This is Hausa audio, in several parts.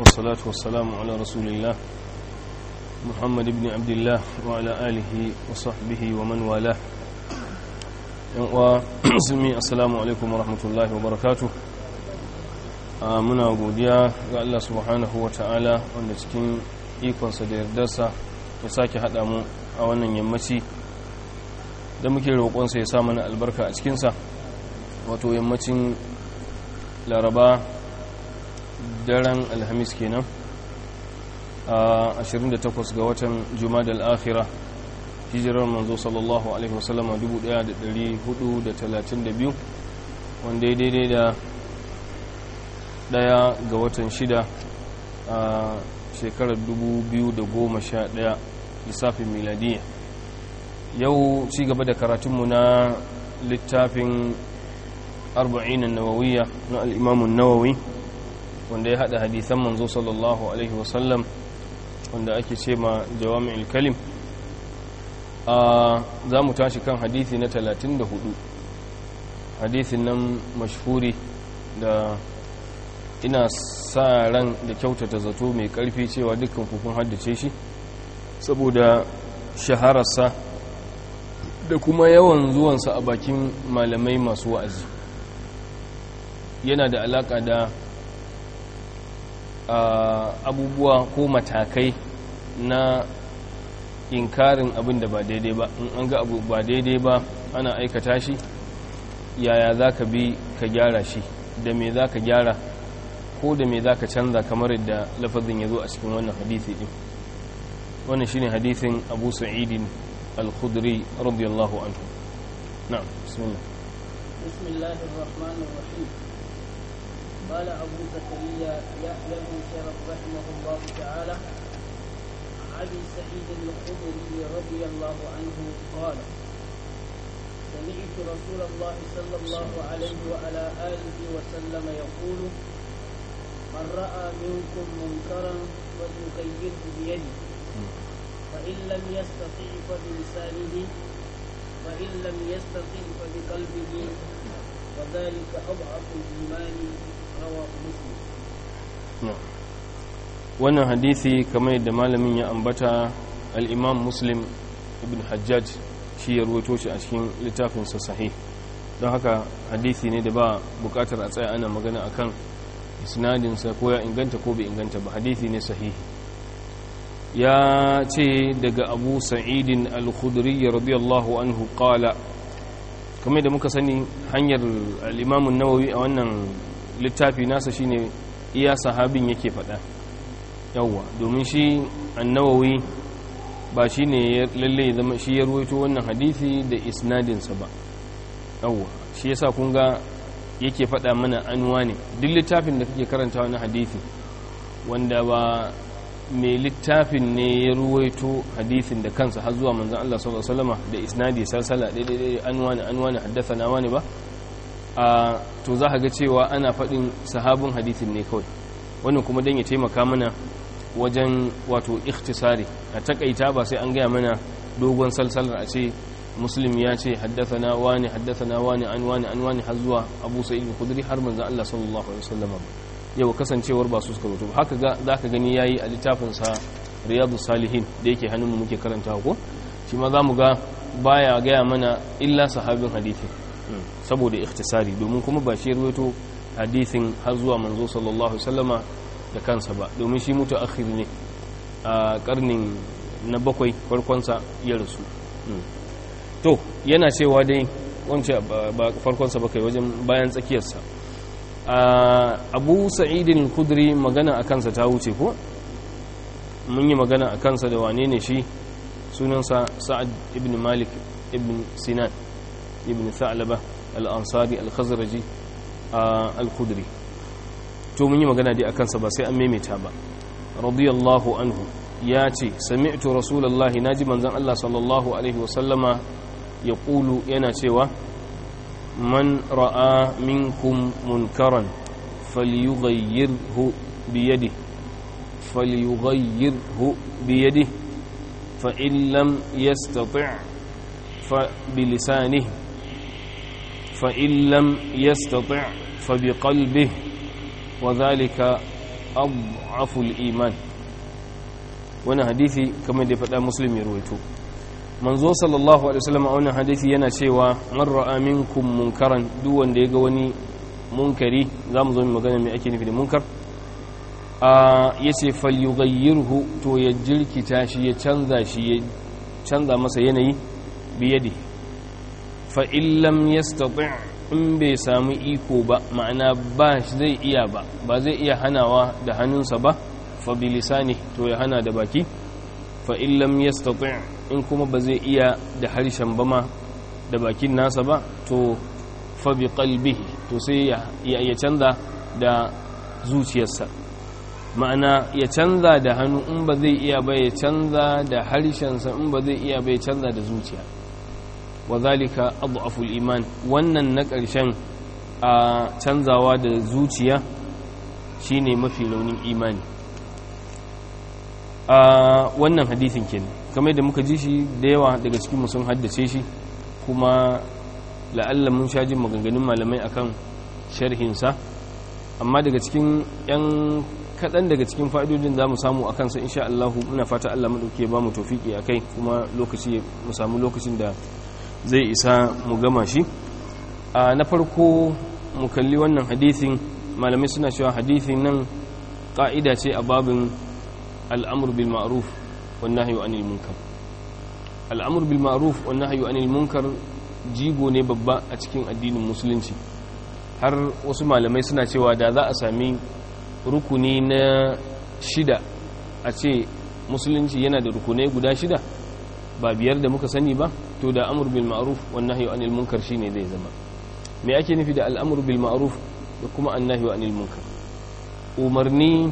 والصلاة والسلام على رسول الله محمد بن عبد الله وعلى آله وصحبه ومن والاه وسلمي السلام عليكم ورحمة الله وبركاته muna godiya ga Allah subhanahu wa ta'ala wanda cikin ikonsa da yardarsa ya sake haɗa mu a wannan yammaci da muke roƙonsa ya sa mana albarka a cikinsa wato yammacin laraba daren alhamis kenan a 28 ga watan jumadal akhira hijirar manzo sallallahu alaihi wasallam 1432 wanda ya daidai da daya ga watan shida a shekarar 2011 lissafin miladiyya yau ci gaba da karatunmu na littafin arba'in nawawiya na al'imamun nawawi wanda ya haɗa hadithan manzo sallallahu alaihi wasallam wanda ake ce ma jawami'il kalim a za mu tashi kan hadithi na 34 hadithin nan mashhuri da ina sa ran da kyautata zato mai karfi cewa dukkan kukun haddace shi saboda shahararsa da kuma yawan zuwansa a bakin malamai masu wa'azi yana da alaka da abubuwa ko matakai na inkarin abin da ba daidai ba in an ga abu ba daidai ba ana aikata shi yaya za ka bi ka gyara shi da me za ka gyara ko da me za ka canza kamar yadda lafazin ya zo a cikin wannan hadithi din wannan shine hadithin abu sa'idin al-khudri radiyallahu anhu na'am bismillah bismillahir rahmanir rahim قال أبو زكريا يحيى بن شرف رحمه الله تعالى عن أبي سعيد الخدري رضي الله عنه قال سمعت رسول الله صلى الله عليه وعلى آله وسلم يقول من رأى منكم منكرا فليغيره بيده فإن لم يستطع فبلسانه فإن لم يستطع فبقلبه وذلك أضعف الإيمان رواه مسلم wannan hadisi kamar yadda malamin ya ambata al-imam muslim ibn hajjaj shi ya ruwaito shi a cikin littafinsa sahih don haka hadisi ne da ba bukatar a tsaya ana magana akan isnadinsa ko ya inganta ko bai inganta ba hadisi ne sahihi ya ce daga abu sa'idin al-khudri radiyallahu anhu qala kamar da muka sani hanyar al-imamun nawawi a wannan littafi nasa shine iya sahabin yake faɗa yawwa domin shi annawawi ba shi ne lalle zama shi ya ruwaito wannan hadisi da isnadinsa ba yawwa shi yasa kun ga yake faɗa mana anuwa ne duk littafin da kake karanta wani hadisi wanda ba mai littafin ne ya ruwaito hadisin da kansa har zuwa manzan Allah sallallahu alaihi wasallam da isnadi salsala daidai anuwa ne anuwa ne haddathana wani ba a to za ka ga cewa ana faɗin sahabin hadisin ne kawai wannan kuma dan ya taimaka mana wajen wato ikhtisari a takaita ba sai an gaya mana dogon salsalar a ce muslim ya ce haddathana wani haddathana wani an wani an wani har zuwa abu sa'id al-khudri har manzo Allah sallallahu alaihi wasallam yau kasancewar ba su suka rubuta haka ga zaka gani yayi a littafin sa riyadus salihin da yake hannun mu muke karantawa ko shi ma zamu ga baya gaya mana illa sahabin hadisi saboda ikhtisari domin kuma ba shi ruwaito hadisin har zuwa manzo sallallahu alaihi wasallama da kansa ba domin shi mutu akhir ne a karnin na bakwai farkonsa ya rasu to yana cewa dai wance ba farkonsa ba kai wajen bayan tsakiyarsa abu sa'idin kudri magana a kansa ta wuce ko mun yi magana a kansa da wane ne shi sunansa sa'ad ibn malik ibn sinan ibn tha'laba al-ansari al-khazraji al-kudri to mun yi magana dai akan sa ba sai an maimaita ba radiyallahu anhu ya ce sami'tu rasulullahi naji manzon Allah sallallahu alaihi wa sallama yaqulu yana cewa man ra'a minkum munkaran falyughayyirhu bi yadihi falyughayyirhu bi yadihi fa in lam yastati' fa bi lisanihi fa in lam yastati' fa bi qalbihi وذلك adhaful iman wannan hadisi kamar da faɗa muslim ya ruwaito manzo sallallahu alaihi wasallam a wannan hadisi yana cewa man ra'a minkum munkaran duk wanda ya ga wani munkari zamu zo mu magana me ake nufi da munkar a yace falyughayyirhu to ya jirkita shi ya canza shi ya canza masa yanayi biyadi fa in lam yastati' in bai samu iko ba ma'ana ba zai iya ba ba zai iya hanawa da hannunsa ba fa bilisani to ya hana da baki fa in lam yastati' in kuma ba zai iya da harshen ba ma da bakin nasa ba to fa bi qalbihi to sai ya ya canza da zuciyarsa ma'ana ya canza da hannu in ba zai iya ba ya canza da harshensa in ba zai iya ba ya canza da zuciya wa zalika adhaful iman wannan na ƙarshen a canzawa da zuciya shine mafi launin imani a wannan hadisin kenan kamar da muka ji shi da yawa daga cikin sun haddace shi kuma la'alla mun sha jin maganganun malamai akan sharhinsa amma daga cikin 'yan kaɗan daga cikin fa'idodin za mu samu a kansa insha Allah muna fata Allah maɗauke ba mu tofiki a kai kuma lokaci mu samu lokacin da zai isa mu gama shi a na farko mu kalli wannan hadithin malamai suna cewa hadithin nan ƙa'ida ce a babin al'amur bil ma'ruf wan nahyu anil munkar al'amur bil ma'ruf wan nahyu anil munkar jigo ne babba a cikin addinin musulunci har wasu malamai suna cewa da za a sami rukuni na shida a ce musulunci yana da rukunai guda shida ba biyar da muka sani ba to da amur bil ma'ruf wan nahyu anil munkar shine zai zama me ake nufi da al'amur bil ma'ruf da kuma annahyu anil munkar umarni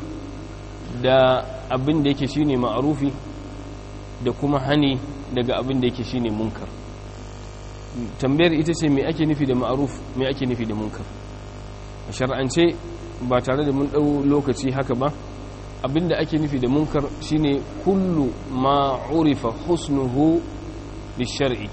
da abin da yake shine ma'rufi da kuma hani daga abin da yake shine munkar tambayar ita ce me ake nufi da ma'ruf me ake nufi da munkar a shar'ance ba tare da mun dau lokaci haka ba abinda ake nufi da munkar shine kullu ma urifa husnuhu bishar'i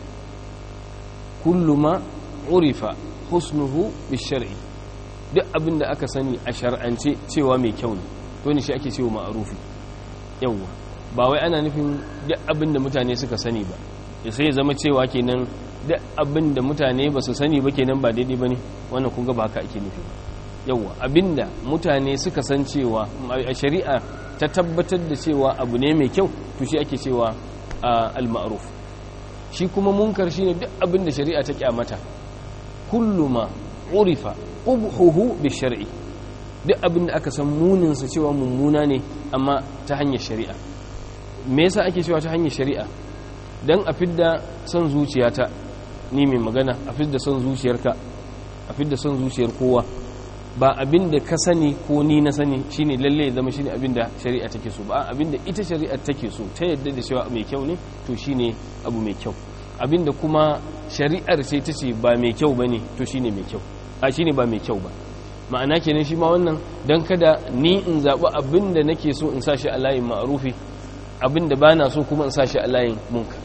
kullu ma urifa husnuhu bishar'i duk abinda aka sani a shar'ance cewa mai kyau ne to ne shi ake cewa ma'rufi yawa ba wai ana nufin duk abinda mutane suka sani ba ya sai zama cewa kenan duk abinda mutane ba su sani ba kenan ba daidai bane wannan kun ga ba haka ake nufi ba yawa abinda mutane suka san cewa a shari'a ta tabbatar da cewa abu ne mai kyau to shi ake cewa al-ma'ruf shi kuma munkar shine duk abinda shari'a ta kyamata kullu ma urifa qubhuhu bi shar'i duk abinda aka san munin sa cewa mummuna ne amma ta hanyar shari'a me yasa ake cewa ta hanyar shari'a dan a fidda son zuciyata ni mai magana a fidda son zuciyarka a fidda son zuciyar kowa ba abin da ka sani ko ni na sani shine lalle ya zama shine abin da shari'a take so ba abin da ita shari'a take so ta yadda da cewa mai kyau ne to shine abu mai kyau abin da kuma shari'ar ce ta ce ba mai kyau bane to shine mai kyau a shine ba mai kyau ba ma'ana kenan shi ma wannan dan kada ni in zabi abin da nake so in sa shi a layin ma'rufi abin da bana so kuma in sa shi a layin munkar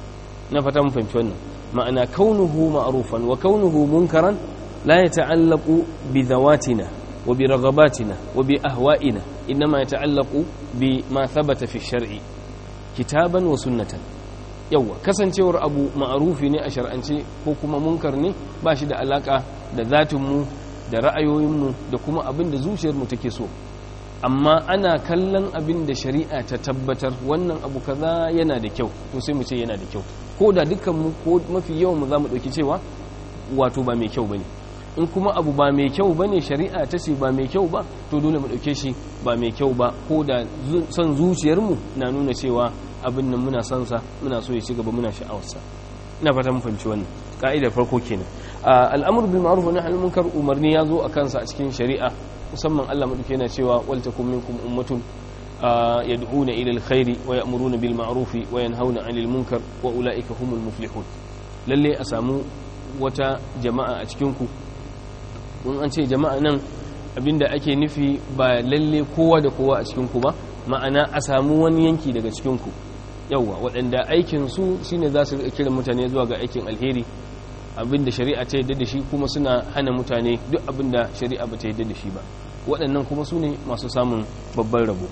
na fata mun fahimci wannan ma'ana kaunuhu ma'rufan wa kaunuhu munkaran لا يتعلق بذواتنا وبرغباتنا وبأهوائنا إنما يتعلق بما ثبت في الشرع كتابا وسنة yawwa kasancewar abu ma'arufi ne a shar'ance ko kuma munkar ne ba shi da alaka da zatinmu da ra'ayoyinmu da kuma abin da zuciyarmu take so amma ana kallon abin da shari'a ta tabbatar wannan abu kaza yana da kyau to sai mu ce yana da kyau ko da dukkanmu ko mafi yawan mu za mu ɗauki cewa wato ba mai kyau bane in kuma abu ba mai kyau ba ne shari'a ta ce ba mai kyau ba to dole mu ɗauke shi ba mai kyau ba ko da son zuciyarmu na nuna cewa abin nan muna son sa muna so ya ci gaba muna sha'awarsa ina fata mun fahimci wannan ka'idar farko kenan al'amru bil ma'ruf wa nahy anil munkar umarni ya zo a kansa a cikin shari'a musamman Allah madauke yana cewa wal takum minkum ummatun yad'una ila alkhairi wa ya'muruna bil ma'ruf wa yanhauna 'anil munkar wa ulaika humul muflihun lalle a samu wata jama'a a cikin ku in an ce jama'a nan abinda ake nufi ba lalle kowa da kowa a cikinku ba ma'ana a samu wani yanki daga cikinku yauwa waɗanda aikinsu shine za su kiran mutane zuwa ga aikin alheri abinda shari'a ta yadda da shi kuma suna hana mutane duk abinda shari'a ba ta yadda da shi ba waɗannan kuma su ne masu samun babban rabo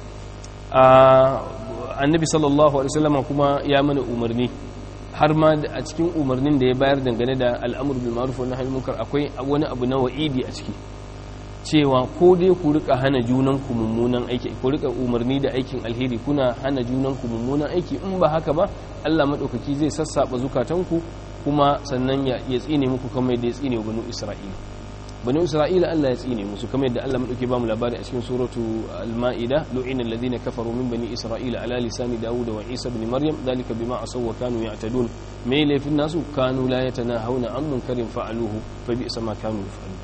annabi sallallahu alaihi wasallam kuma ya mana umarni har ma a cikin umarnin da ya bayar dangane da al'amur bil ma'ruf wa nahy munkar akwai wani abu na wa'idi a ciki cewa ko dai ku rika hana junan ku mummunan aiki ku rika umarni da aikin alheri kuna hana junan ku mummunan aiki in ba haka ba Allah madaukaki zai sassaba zukatanku kuma sannan ya tsine muku kamar yadda ya tsine wa banu Isra'ila banu Isra'ila Allah ya tsine musu kamar yadda Allah madauki ba mu labari a cikin suratu al-Ma'ida lu'ina alladhina kafaru min bani Isra'ila ala lisani Dawud wa Isa ibn Maryam dalika bima asaw wa kanu ya'tadun me laifin nasu kanu la yatanahawna an munkarin fa'aluhu fa bi'sa ma kanu yaf'alun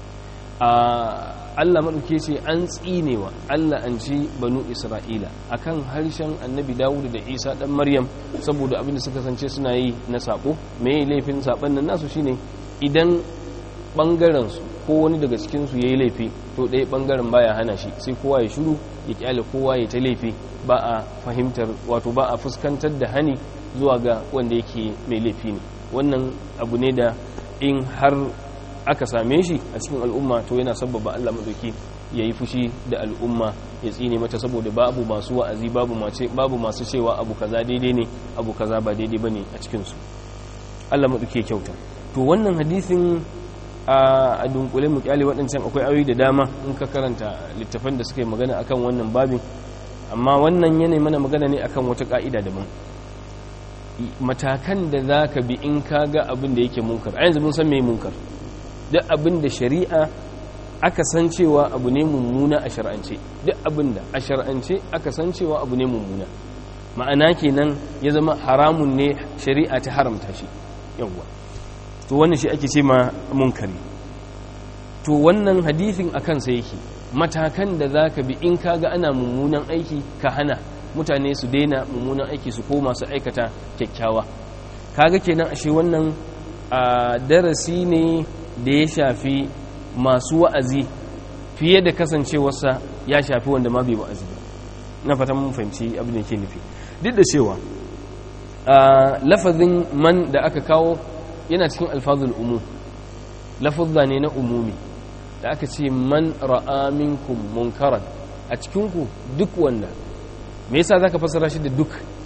Allah maɗauke ce an tsinewa Allah an ci banu Isra'ila akan harshen annabi Dawud da Isa ɗan Maryam saboda abin da suka sance suna yi na saɓo mai laifin saɓon nan nasu shine idan ɓangarensu ko wani daga cikinsu ya yi laifi to ɗaya ɓangaren baya hana shi sai kowa ya shuru ya ƙyale kowa ya ta laifi ba a fahimtar wato ba a fuskantar da hani zuwa ga wanda yake mai laifi ne wannan abu ne da in har aka same shi a cikin al'umma to yana sabbaba Allah madauki ya yi fushi da al'umma ya tsine mata saboda babu masu wa'azi babu mace babu masu cewa abu kaza daidai ne abu kaza ba daidai bane a cikin su Allah madauki ya kyauta to wannan hadisin a dunkule mu kyale waɗancan akwai ayoyi da dama in ka karanta littafan da suka yi magana akan wannan babin amma wannan yana mana magana ne akan wata ka'ida daban matakan da za ka bi in ka ga abin da yake munkar a yanzu mun san mai munkar duk abin da shari'a aka san cewa abu ne mummuna a shar'ance duk abin da a shar'ance aka san cewa abu ne mummuna ma'ana kenan ya zama haramun ne shari'a ta haramta shi yawwa to wannan shi ake ce ma munkari to wannan hadithin a kansa yake matakan da za ka bi in kaga ana mummunan aiki ka hana mutane su daina mummunan aiki su koma su aikata kyakkyawa kaga kenan ashe wannan a darasi ne da ya shafi masu wa'azi fiye da kasancewarsa ya shafi wanda ma bai wa'azi ba na fata mun fahimci abin da ke nufi duk da cewa lafazin man da aka kawo yana cikin alfazul umu lafazza ne na umumi da aka ce man ra'a minkum munkaran a cikinku duk wanda me yasa zaka fassara shi da duk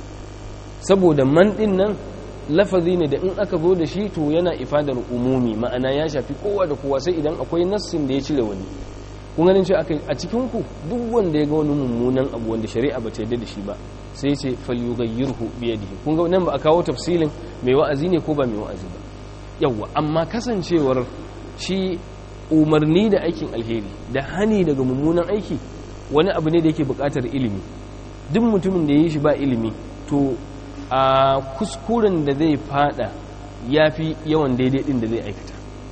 saboda man din nan lafazi ne da in aka zo da shi to yana ifadar umumi ma'ana ya shafi kowa da kowa sai idan akwai nassin da ya cire wani kun ganin cewa a cikinku duk wanda ya ga wani mummunan abu wanda shari'a ba ta yarda da shi ba sai ya ce falyughayyirhu bi yadihi kun ga nan ba a kawo tafsilin mai wa'azi ne ko ba mai wa'azi ba yawwa amma kasancewar shi umarni da aikin alheri da hani daga mummunan aiki wani abu ne da yake buƙatar ilimi duk mutumin da ya yi shi ba ilimi to a kuskuren da zai fada ya fi yawan daidai din da zai aikata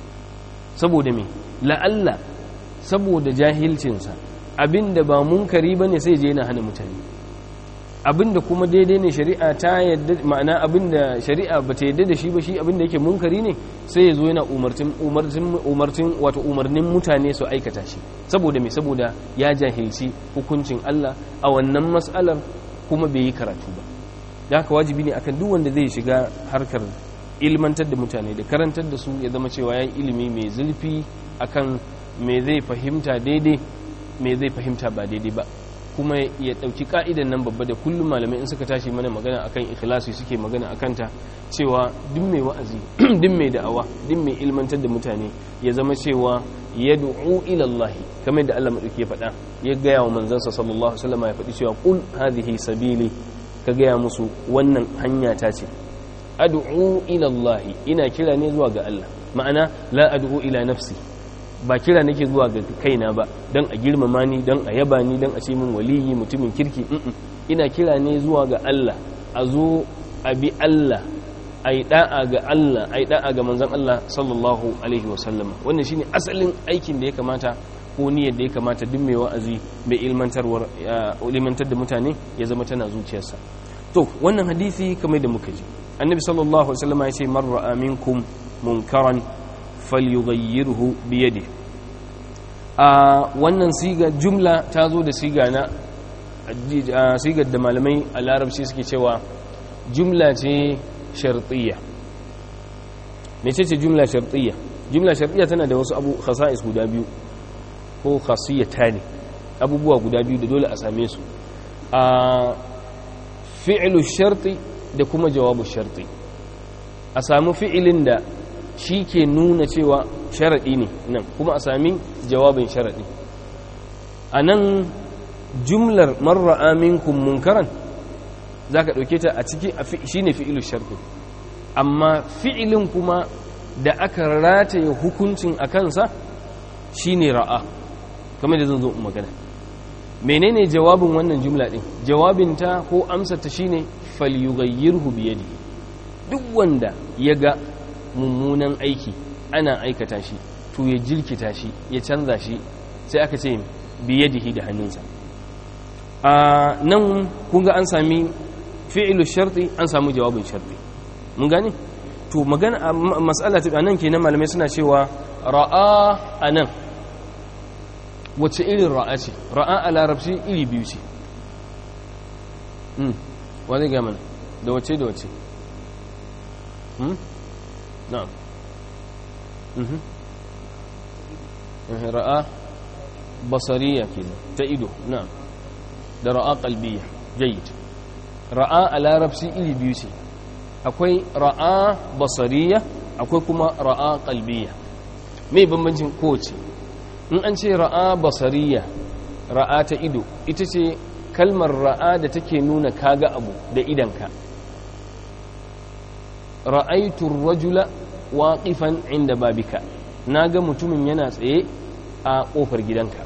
saboda me la'alla saboda jahilcinsa abinda ba munkari ba ne sai je yana hana mutane abinda kuma daidai ne shari'a ta yadda ma'ana abinda shari'a ba ta yadda da shi ba shi abinda yake munkari ne sai ya zo yana umartin umartin umartin wato umarnin mutane su aikata shi saboda me saboda ya jahilci hukuncin Allah a wannan mas'alar kuma bai yi karatu ba da haka wajibi ne akan duk wanda zai shiga harkar ilmantar da mutane da karantar da su ya zama cewa yayin ilimi mai zulfi akan me zai fahimta daidai me zai fahimta ba daidai ba kuma ya ɗauki ka'idan nan babba da kullum malamai in suka tashi mana magana akan ikhlasi suke magana akan ta cewa duk mai wa'azi duk mai da'awa duk mai ilmantar da mutane ya zama cewa yad'u ila Allah kamar da Allah madauki ya faɗa ya gaya wa manzansa sallallahu alaihi wasallam ya faɗi cewa qul hadhihi sabili ka gaya musu wannan hanya ta ce ad'u ila Allah ina kira ne zuwa ga Allah ma'ana la ad'u ila nafsi ba kira nake zuwa ga kaina ba don a girmama ni don a yaba ni don a ce min waliyi mutumin kirki ina kira ne zuwa ga Allah a zo a bi Allah a yi da'a ga Allah a yi da'a ga manzan Allah sallallahu alaihi wasallam wannan shine asalin aikin da ya kamata ko niyyar da ya kamata duk mai wa'azi mai ilmantarwar ilmantar da mutane ya zama tana zuciyarsa to wannan hadisi kamar da muka ji annabi sallallahu alaihi wasallam ya ce man ra'a minkum munkaran falyughayyirhu biyadihi a wannan siga jumla ta zo da siga na sigar da malamai a larabci suke cewa jumla ce shartiyya mece ce jumla shartiyya jumla shartiyya tana da wasu abu khasa'is guda biyu ko khasiyata ne abubuwa guda biyu da dole a same su a fi'lu sharti da kuma jawabu sharti a samu fi'ilin da shi ke nuna cewa sharaɗi ne nan kuma a sami jawabin sharaɗi a nan jumlar marra minkum munkaran za ka ɗauke ta a ciki shi ne fi'ilu sharɗi amma fi'ilin kuma da aka rataye hukuncin a kansa shi ne ra'a kamar da zan zo magana menene jawabin wannan jumla ɗin jawabinta ko amsata shi ne falyugayyirhu biyadi duk wanda ya ga mummunan aiki ana aikata shi to ya jirkita shi ya canza shi sai aka ce biyadihi da hannunsa a nan kunga an sami fi'ilu sharti an samu jawabin sharti mun gane to magana mas'ala ta nan kenan malamai suna cewa ra'a anan wace irin ra'a ce ra'a a larabci iri biyu ce hmm wani ga mana da wace da wace hmm na'am mhm ra'a basariya kenan ta ido na'am da ra'a qalbiyya jayyid ra'a a larabci iri biyu ce akwai ra'a basariya akwai kuma ra'a qalbiyya me bambancin kowace in an ce ra'a basariya ra'a ta ido ita ce kalmar ra'a da take nuna kaga abu da idanka ra'aitu rajula waqifan inda babika naga mutumin yana tsaye a kofar gidanka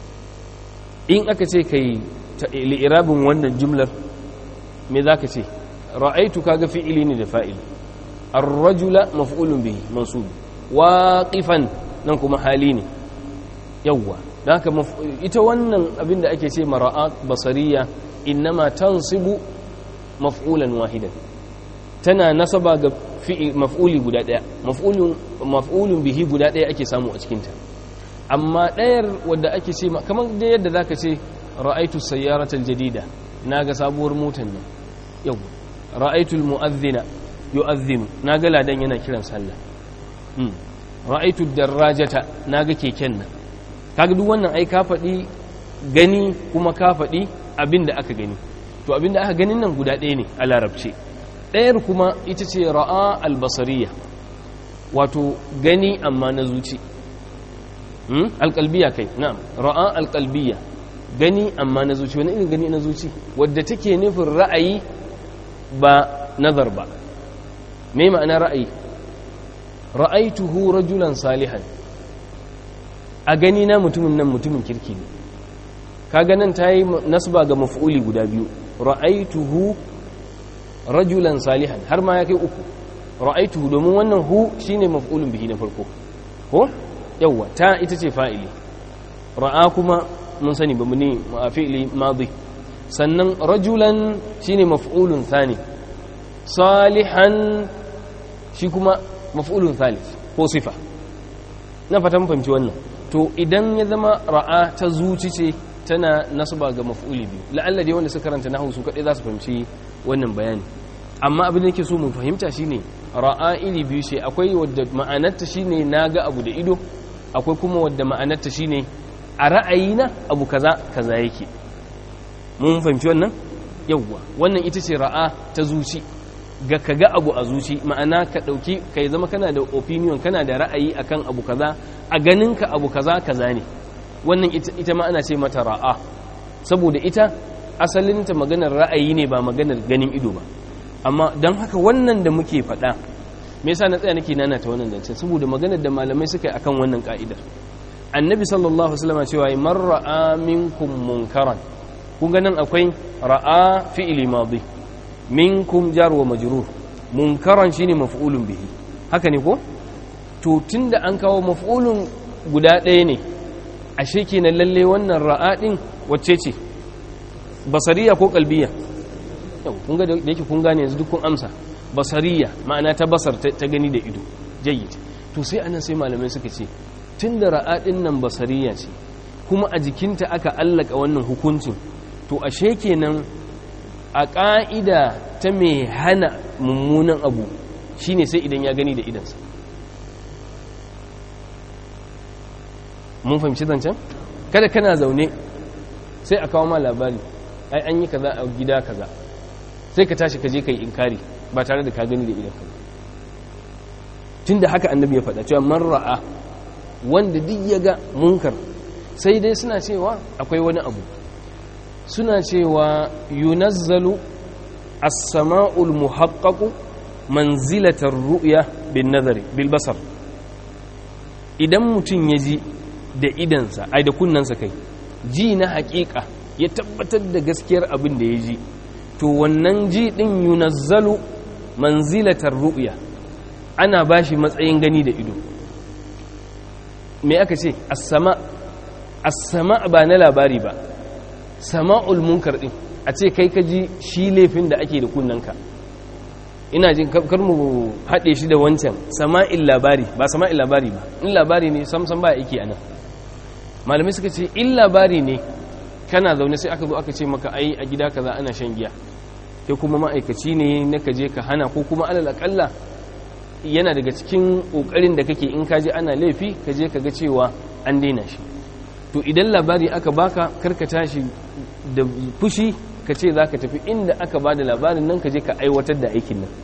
in aka ce kai li'irabin wannan jumlar me zaka ce ra'aitu kaga fi'ili ne da fa'ili ar-rajula maf'ulun bihi mansub waqifan nan kuma hali ne yawwa da haka ita wannan abinda ake ce mara'at basariya innama tansibu maf'ulan wahidan tana nasaba ga maf'uli guda daya maf'ulun maf'ulun bihi guda daya ake samu a cikin ta amma dayar wadda ake ce kamar da yadda zaka ce ra'aitu sayyarata aljadida naga sabuwar motar nan yau ra'aitu almu'adhdhina yu'adhdhinu naga ladan yana kiran sallah ra'aitu darajata naga keken nan kaga duk wannan ai ka faɗi gani kuma ka faɗi abin da aka gani to abin da aka ganin nan guda ɗaya ne a larabce ɗayar kuma ita ce ra'a albasariya wato gani amma na zuci alƙalbiya kai na'am ra'a alƙalbiya gani amma na zuci wani irin gani na zuci wadda take nufin ra'ayi ba nazar ba me ma'ana ra'ayi ra'aituhu rajulan salihan a gani na mutumin nan mutumin kirki ne kaga nan ta yi nasba ga maf'uli guda biyu ra'aituhu rajulan salihan har ma ya kai uku ra'aituhu domin wannan hu shine maf'ulun bihi na farko ko yawa ta ita ce fa'ili ra'a kuma mun sani ba ne fi'ili madi sannan rajulan shine maf'ulun thani salihan shi kuma maf'ulun thalith ko sifa na fatan fahimci wannan to idan ya zama ra'a ta zuci ce tana nasaba ga maf'uli biyu la'alla dai wanda suka karanta nahwu su kadai za su fahimci wannan bayani amma abin da yake so mu fahimta shine ra'a iri biyu ce akwai wadda ma'anarta shine naga abu da ido akwai kuma wadda ma'anarta shine a ra'ayina abu kaza kaza yake mun fahimci wannan yawwa wannan ita ce ra'a ta zuci ga kaga abu a zuci ma'ana ka dauki kai zama kana da opinion kana da ra'ayi akan abu kaza a ganin ka abu kaza kaza ne wannan ita ma ana ce mata ra'a saboda ita asalinta maganar ra'ayi ne ba maganar ganin ido ba amma don haka wannan da muke faɗa me yasa na tsaya nake nana ta wannan zancen saboda maganar da malamai suka yi akan wannan ka'idar annabi sallallahu alaihi wasallam cewa man ra'a minkum munkaran kun ga nan akwai ra'a fi'li madi minkum jar wa majrur munkaran shine maf'ulun bihi haka ne ko to tunda an kawo maf'ulun guda ɗaya ne ashe kenan lalle wannan ra'a din wacce ce basariya ko kalbiya yau kun ga da yake kun gane yanzu duk kun amsa basariya ma'ana ta basar ta gani da ido jayyid to sai anan sai malamai suka ce tunda ra'a din nan basariya ce kuma a jikinta aka allaka wannan hukuncin to ashe kenan a ƙa'ida ta mai hana mummunan abu shine sai idan ya gani da idansa mun fahimci zancen kada kana zaune sai a kawo ma labari ai an yi kaza a gida kaza sai ka tashi ka je kai inkari ba tare da ka gani da idan ka tunda haka annabi ya faɗa cewa man ra'a wanda duk ya ga munkar sai dai suna cewa akwai wani abu suna cewa yunazzalu as-sama'ul muhaqqaqu manzilatar ru'ya bin nazari bil basar idan mutum ya ji da idansa ai da kunnansa kai ji na haƙiƙa ya tabbatar da gaskiyar abin da ya ji to wannan ji din yunazzalu manzilatar ru'ya ana bashi matsayin gani da ido me aka ce as-sama as-sama ba na labari ba sama'ul munkar din a ce kai ka ji shi laifin da ake da kunnanka ina jin kar mu haɗe shi da wancan sama'il labari ba sama'il labari ba in labari ne samsam ba yake anan malamai suka ce in labari ne kana zaune sai aka zo aka ce maka ai a gida kaza ana shan giya kai kuma ma'aikaci ne na ka je ka hana ko kuma alal akalla yana daga cikin kokarin da kake in ka je ana laifi ka je ka ga cewa an daina shi to idan labari aka baka karka tashi da fushi ka ce za ka tafi inda aka ba da labarin nan ka je ka aiwatar da aikin nan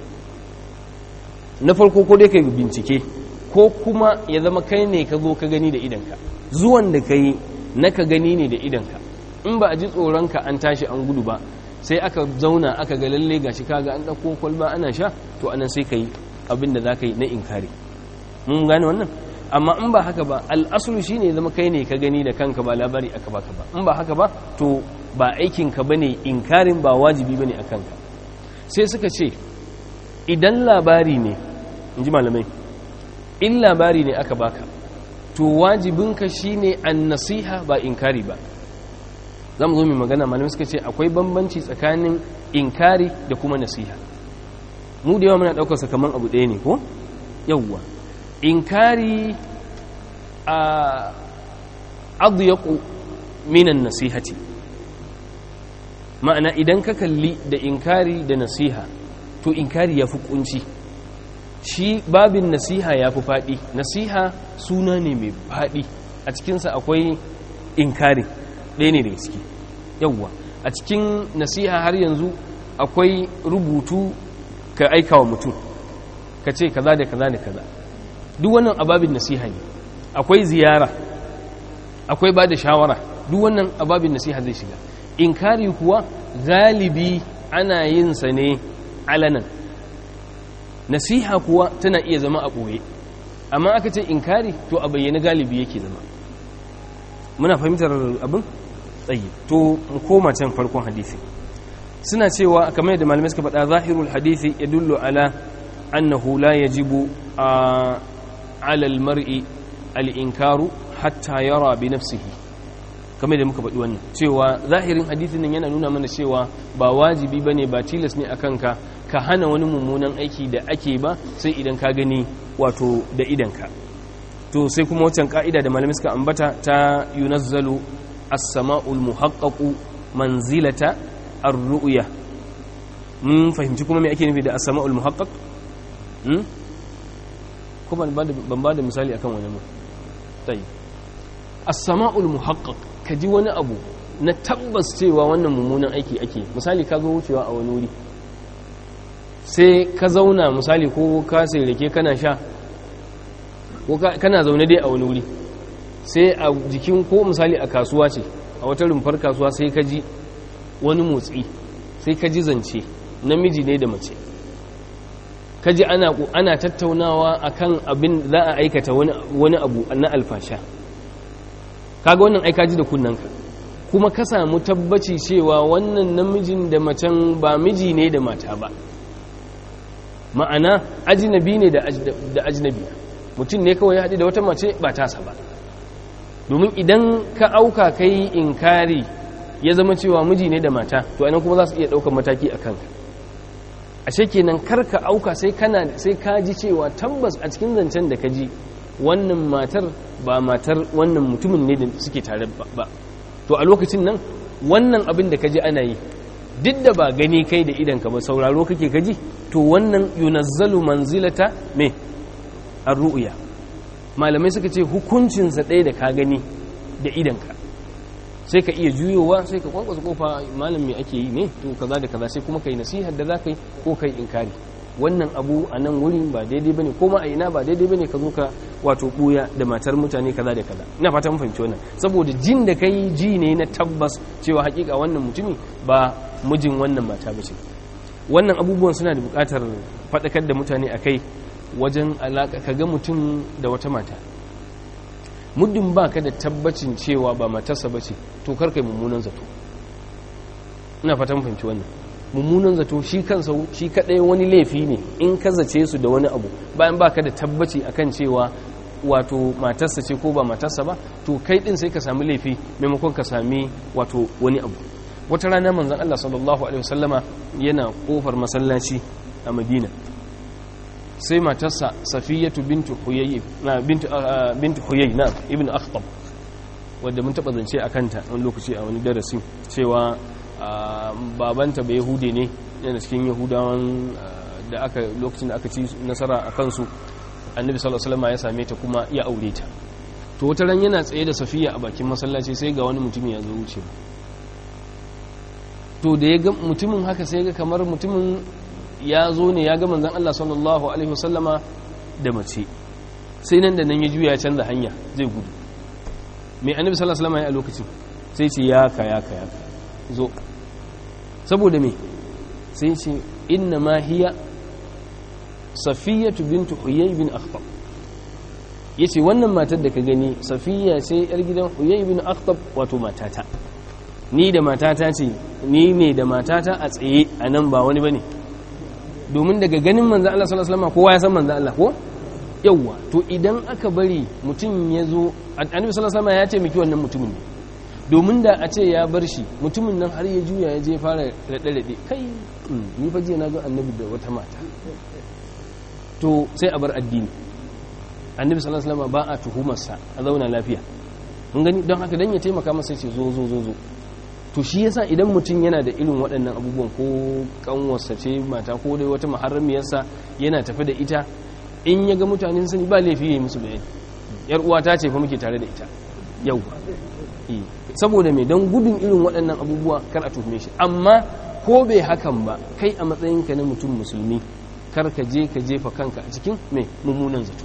na farko ko dai ka yi bincike ko kuma ya zama kai ne ka zo ka gani da idanka zuwan da ka yi na ka gani ne da idanka in ba a ji tsoronka an tashi an gudu ba sai aka zauna aka ga lalle gashi kaga an ɗauko kwalba ana sha to anan sai ka yi abin da za ka yi na inkari mun gane wannan amma in ba haka ba al'asulu shi ne zama kai ne ka gani da kanka ba labari aka baka ba in ba haka ba to ba aikinka ba ne inkarin ba wajibi ba ne a kanka sai suka ce idan labari ne in ji malamai in labari ne aka baka to wajibinka shi ne an nasiha ba inkari ba za mu zo mai magana malamai suka ce akwai bambanci tsakanin inkari da kuma nasiha mu da yawa muna ɗaukarsa kamar abu ɗaya ne ko yawwa inkari a adyaku minan nasihati ma'ana idan ka kalli da inkari da nasiha to inkari ya fi kunci shi babin nasiha ya fi faɗi nasiha suna ne mai faɗi a cikinsa akwai inkari ɗaya ne daga ciki yawwa a cikin nasiha har yanzu akwai rubutu ka aika wa mutum ka ce kaza da kaza da kaza duk wannan ababin nasiha ne akwai ziyara akwai ba da shawara duk wannan ababin nasiha zai shiga inkari kuwa galibi ana yin sa ne alanan nasiha kuwa tana iya zama a ɓoye amma aka ce inkari to a bayyana galibi yake zama muna fahimtar abin tsayi to mu koma can farkon hadisi suna cewa kamar yadda malamai suka faɗa zahirul hadisi ya dullo ala annahu la yajibu a alal mar'i al-inkaru hatta yara bi nafsihi kamar da muka faɗi wannan cewa zahirin hadisin nan yana nuna mana cewa ba wajibi bane ba tilas ne akan ka ka hana wani mummunan aiki da ake ba sai idan ka gani wato da idanka to sai kuma wancan ka'ida da malamai suka ambata ta yunazzalu as-sama'ul muhaqqaqu manzilata ar-ru'ya mun fahimci kuma me ake nufi da as-sama'ul muhaqqaq hmm ko ban ba da misali akan wani mu tayi as-sama'ul muhaqqaq kaji wani abu na tabbas cewa wannan mummunan aiki ake misali ka zo wucewa a wani wuri sai ka zauna misali ko ka sai rake kana sha ko kana zaune dai a wani wuri sai a jikin ko misali a kasuwa ce a wata rumfar kasuwa sai ka ji wani motsi sai ka ji zance namiji ne da mace ka ji ana, ana tattaunawa akan abin za a aikata wani abu na alfasha kaga wannan aika ji da kunnanka kuma ka samu tabbaci cewa wannan namijin da macen ba miji ne da mata ba ma'ana ajinabi ne da ajinabi mutum ne kawai ya haɗu da wata mace ba tasa ba domin idan ka auka kai inkari ya zama cewa miji ne da mata to anan kuma za su iya ɗaukar mataki a kanka ashe kenan kar ka auka sai kana sai ka ji cewa tabbas a cikin zancen da ka ji wannan matar ba matar wannan mutumin ne da suke tare ba to a lokacin nan wannan abin da ka ji ana yi duk da ba gani kai da idanka ba sauraro kake kaji to wannan yunazzalu manzilata me ar-ru'ya malamai suka ce hukuncinsa ɗaya da ka gani da idanka sai ka iya juyowa sai ka kwankwasa kofa malam me ake yi ne to kaza da kaza sai kuma kai nasihar da za ka yi ko kai inkari wannan abu a nan wurin ba daidai bane ko ma a ina ba daidai bane ka zo ka wato buya da matar mutane kaza da kaza ina fata mun fahimci wannan saboda jin da kai ji ne na tabbas cewa hakika wannan mutumi ba mijin wannan mata bace wannan abubuwan suna da buƙatar faɗakar da mutane akai wajen alaka kaga mutum da wata mata muddin ba ka da tabbacin cewa ba matarsa ba ce to karkai mummunan zato ina fatan fahimci wannan mummunan zato shi kansa shi kadai wani laifi ne in ka zace su da wani abu bayan ba ka da tabbaci akan cewa wato matarsa ce ko ba matarsa ba to kai din sai ka sami laifi maimakon ka sami wato wani abu wata rana manzon Allah sallallahu alaihi wasallama yana kofar masallaci a Madina sai matarsa safiyatu bintu huyayyi na bintu bintu huyayyi na ibn akhtab wanda mun taba zance a kanta wani lokaci a wani darasi cewa babanta bai yahude ne yana cikin yahudawan da aka lokacin da aka ci nasara a kansu annabi sallallahu alaihi wasallam ya same ta kuma ya aure ta to wata ran yana tsaye da safiya a bakin masallaci sai ga wani mutum ya zo wuce to da ya ga mutumin haka sai ga kamar mutumin ya zo ne ya ga manzan Allah sallallahu Alaihi wasallama da mace sai nan da nan ya juya ya canza hanya zai gudu mai annabi sallallahu Alaihi wasallama ya a lokacin sai ce ya ka ya ka ya ka zo saboda me sai ce inna ma hiya safiyatu bintu huyay bin akhtab yace wannan matar da ka gani safiya sai yar gidan huyay bin akhtab wato matata ni da matata ce ni ne da matata a tsaye a nan ba wani bane domin daga ganin manzan Allah sallallahu alaihi wasallam kowa ya san manzan Allah ko yawwa to idan aka bari mutum ya zo annabi sallallahu alaihi wasallam ya ce miki wannan mutumin ne domin da a ce ya bar shi mutumin nan har ya juya ya je fara rade rade kai ni fa jiya na ga annabi da wata mata to sai a bar addini annabi sallallahu alaihi wasallam ba a tuhumarsa a zauna lafiya mun gani don haka dan ya taimaka masa ce zo zo zo zo to shi yasa idan mutum yana da irin waɗannan abubuwan ko kanwarsa ce mata ko dai wata maharramiyarsa yana tafi da ita in ya ga mutanen sani ba laifi yi musu bayani yar uwa ta ce fa muke tare da ita yau saboda mai don gudun irin waɗannan abubuwa kar a tuhume shi amma ko bai hakan ba kai a matsayinka na mutum musulmi kar ka je ka jefa kanka a cikin mai mummunan zato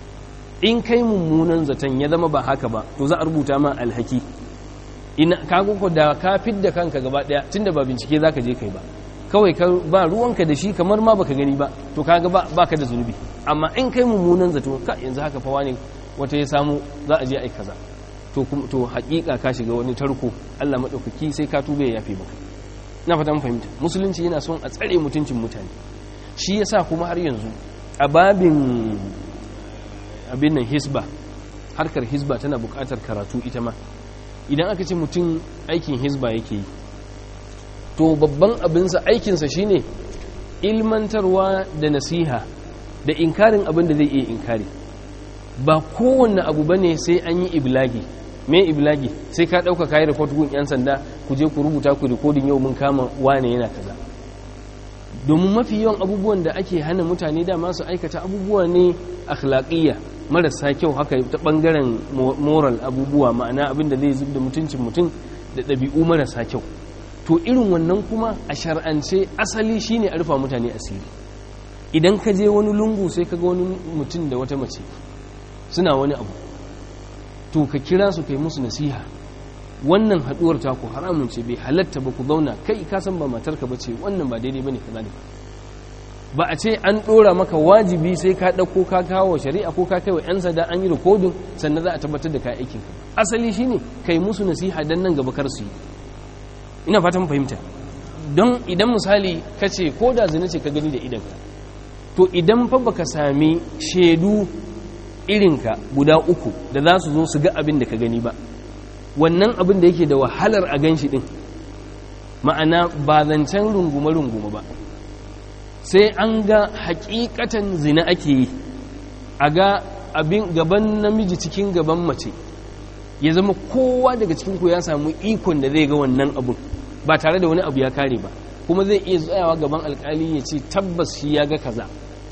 in kai mummunan zaton ya zama ba haka ba to za a rubuta ma alhaki ina kago ko da ka fidda kanka gaba daya tunda ba bincike zaka je kai ba kawai ka ba ruwanka da shi kamar ma baka gani ba to kaga ba baka da zunubi amma in kai mummunan zato ka yanzu haka fa wani wata ya samu za a je ai kaza to to hakika ka shiga wani tarko Allah madaukaki sai ka tube ya yafe maka ina fata mun fahimta musulunci yana son a tsare mutuncin mutane shi yasa kuma har yanzu a babin abin nan hisba harkar hisba tana buƙatar karatu ita ma idan aka ce mutum aikin hisba yake yi to babban abinsa aikinsa shine ilmantarwa da nasiha da inkarin abin da zai iya inkari ba kowanne abu ba ne sai an yi iblagi me iblagi sai ka ɗauka kayi report gun 'yan sanda ku je ku rubuta ku rikodin yau mun kama wane yana kaza domin mafi yawan abubuwan da ake hana mutane da masu aikata abubuwa ne akhlaqiyya marasa kyau haka ta bangaren moral abubuwa ma'ana abin da zai zub da mutuncin mutum da ɗabi'u marasa kyau to irin wannan kuma a shar'ance asali shine a rufa mutane asiri idan ka je wani lungu sai ka ga wani mutum da wata mace suna wani abu to ka kira su kai musu nasiha wannan haduwar taku haramun ce bai halatta ba ku zauna kai ka san ba matarka ba ce wannan ba daidai bane kaza ne ba a ce an dora maka wajibi sai ka dauko ka kawo shari'a ko ka kaiwa yan sanda an yi rikodin sannan za a tabbatar da ka aikin ka asali shine kai musu nasiha dan nan gaba kar su yi ina fatan fahimta don idan misali ka ce ko da zina ce ka gani da idanka to idan fa baka sami shaidu irinka guda uku da za su zo su ga abin da ka gani ba wannan abin da yake da wahalar a gan shi ɗin ma'ana ba zancen rungume-rungume ba sai an ga hakikatan zina ake yi a ga abin gaban namiji cikin gaban mace ya zama kowa daga cikinku ya samu ikon da zai ga wannan abun ba tare da wani abu ya kare ba kuma zai iya tsayawa gaban alkali ya ce tabbas shi ya ga kaza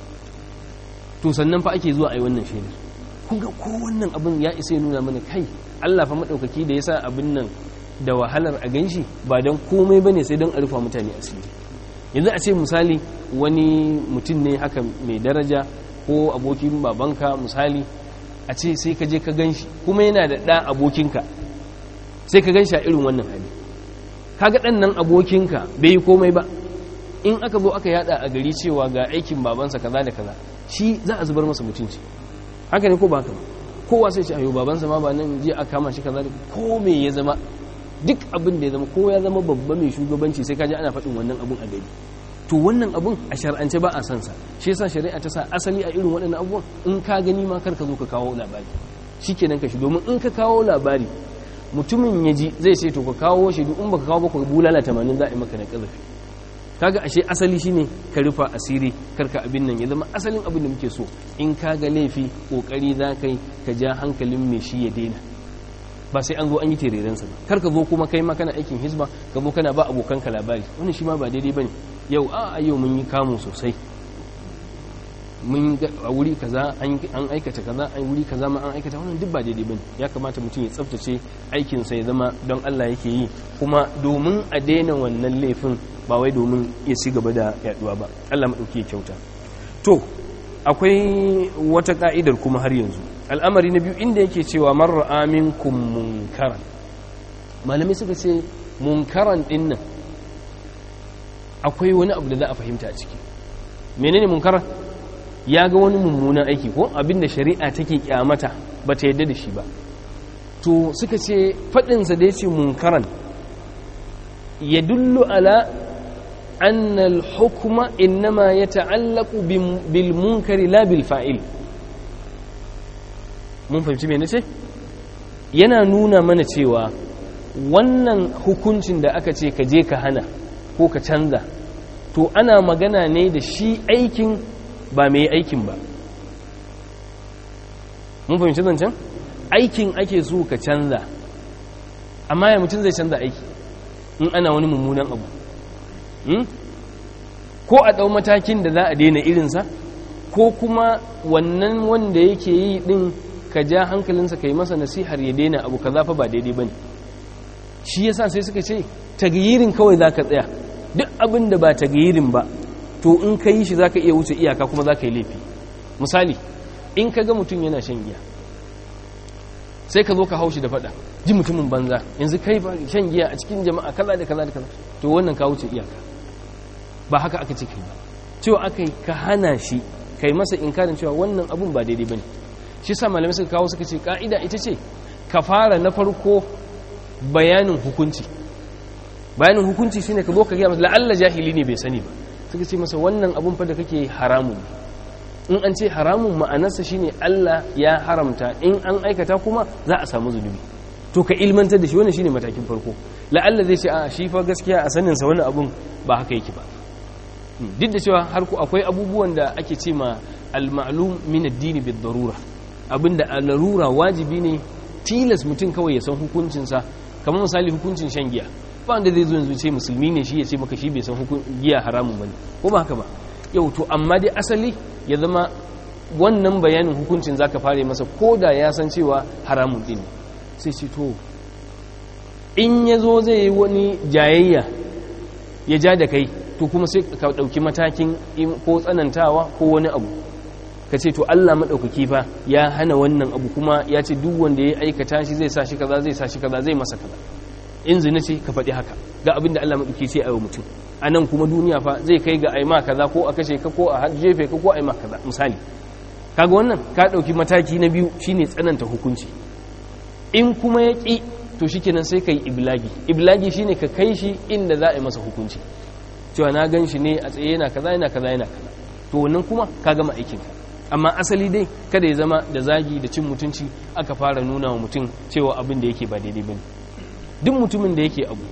to sannan fa ake zuwa a yi wannan shaidar kun ga ko wannan abin ya isa ya nuna mana kai Allah fa maɗaukaki da ya sa abin nan da wahalar a ganshi ba don komai bane sai don a rufa mutane asiri yanzu a ce misali wani mutum ne haka mai daraja ko abokin babanka misali a ce sai ka je ka ganshi kuma yana da ɗa abokinka sai ka ganshi a irin wannan hali kaga ɗan nan abokinka bai yi komai ba in aka zo aka yada a gari cewa ga aikin babansa kaza da kaza shi za a zubar masa mutunci haka ne ko ba haka ba kowa sai ce ayo babansa ma ba nan je a kama shi kaza da ko me ya zama duk abin da ya zama ko ya zama babba mai shugabanci sai kaji ana faɗin wannan abun a gari to wannan abun a shar'ance ba a san sa shi yasa shari'a ta sa asali a irin waɗannan abubuwan in ka gani ma kar ka zo ka kawo labari shikenan ka shi domin in ka kawo labari mutumin ya ji zai ce to ka kawo shi duk in baka kawo ba ku bulala 80 za a yi maka na kazafi kaga ashe asali shine ka rufa asiri karka abin nan ya zama asalin abin da muke so in ka ga laifi kokari za kai ka ja hankalin mai shi ya daina ba sai an zo an yi tererensa ba kar ka zo kuma kai ma kana aikin hisba ka zo kana ba abokanka labari wannan shi ma ba daidai bane yau a yau mun yi kamu sosai mun a wuri kaza an aikata kaza an wuri kaza ma an aikata wannan duk ba daidai bane ya kamata mutum ya tsaftace aikin sa ya zama don Allah yake yi kuma domin a daina wannan laifin ba wai domin ya ci gaba da yaduwa ba Allah madauki ya kyauta to akwai wata ka'idar kuma har yanzu al'amari na biyu inda yake cewa marar aminkum munkaran malamai suka ce munkaran din nan akwai wani abu da za a fahimta a ciki menene munkaran ya ga wani mummunan aiki ko abinda shari'a take kyamata ba ta yadda da shi ba to suka ce faɗinsa da ya ce munkaran ya dullu ala annal hukuma innama ya ta'allaku bil munkari la bil fa'il mun fahimci me nace yana nuna mana cewa wannan hukuncin da aka ce ka je ka hana ko ka canza to ana magana ne da shi aikin ba mai aikin ba mun fahimci zancen aikin ake so ka canza amma ya mutum zai canza aiki in ana wani mummunan abu ko a ɗau matakin da za a daina irinsa ko kuma wannan wanda yake yi ɗin ka ja hankalinsa ka yi masa nasihar ya daina abu ka zafa ba daidai ba ne shi yasa sai suka ce tagayirin kawai za ka tsaya duk abin da ba tagayirin ba to in ka yi shi za ka iya wuce iyaka kuma za ka yi laifi misali in ka ga mutum yana shan giya sai ka zo ka haushi da fada ji mutumin banza yanzu kai ba shan giya a cikin jama'a kaza da kaza da kaza to wannan ka wuce iyaka ba haka aka ce kai ba cewa aka yi ka hana shi kai masa inkarin cewa wannan abun ba daidai bane shi sa malamai suka kawo suka ce ka'ida ita ce ka fara na farko bayanin hukunci bayanin hukunci shine ka zo ka gaya masa la'alla jahili ne bai sani ba suka ce masa wannan abun fa da kake haramun in an ce haramun ma'anarsa shine Allah ya haramta in an aikata kuma za a samu zunubi to ka ilmantar da shi wannan shine matakin farko la'alla zai ce a shi fa gaskiya a sanin sa wannan abun ba haka yake ba duk da cewa har ku akwai abubuwan da ake ce ma al-ma'lum min ad-din bid-darura abinda a larura wajibi ne tilas mutum kawai ya san hukuncinsa kamar misali hukuncin shan giya ba wanda zai zo yanzu ce musulmi ne shi ya ce maka shi bai san giya haramun bane ko ba haka ba yau to amma dai asali ya zama wannan bayanin hukuncin zaka fare masa ko da ya san cewa haramun din sai ce to in ya zo zai yi wani jayayya ya ja da kai to kuma sai ka ɗauki matakin ko tsanantawa ko wani abu ka ce to Allah maɗaukaki fa ya hana wannan abu kuma ya ce duk wanda ya aikata shi zai sa shi kaza zai sa shi kaza zai masa kaza in zina ce ka faɗi haka ga abin da Allah maɗauki ce a yau mutum a nan kuma duniya fa zai kai ga aima kaza ko a kashe ka ko a jefe ka ko a aima kaza misali kaga wannan ka ɗauki mataki na biyu shine tsananta hukunci in kuma ya ƙi to shikenan sai ka yi iblagi iblagi shine ka kai shi inda za a yi masa hukunci cewa na gan shi ne a tsaye yana kaza yana kaza yana kaza to wannan kuma ka gama aikinka amma asali dai kada ya zama da zagi da cin mutunci aka fara nuna wa mutum cewa abin da yake ba daidai bane duk mutumin da yake abu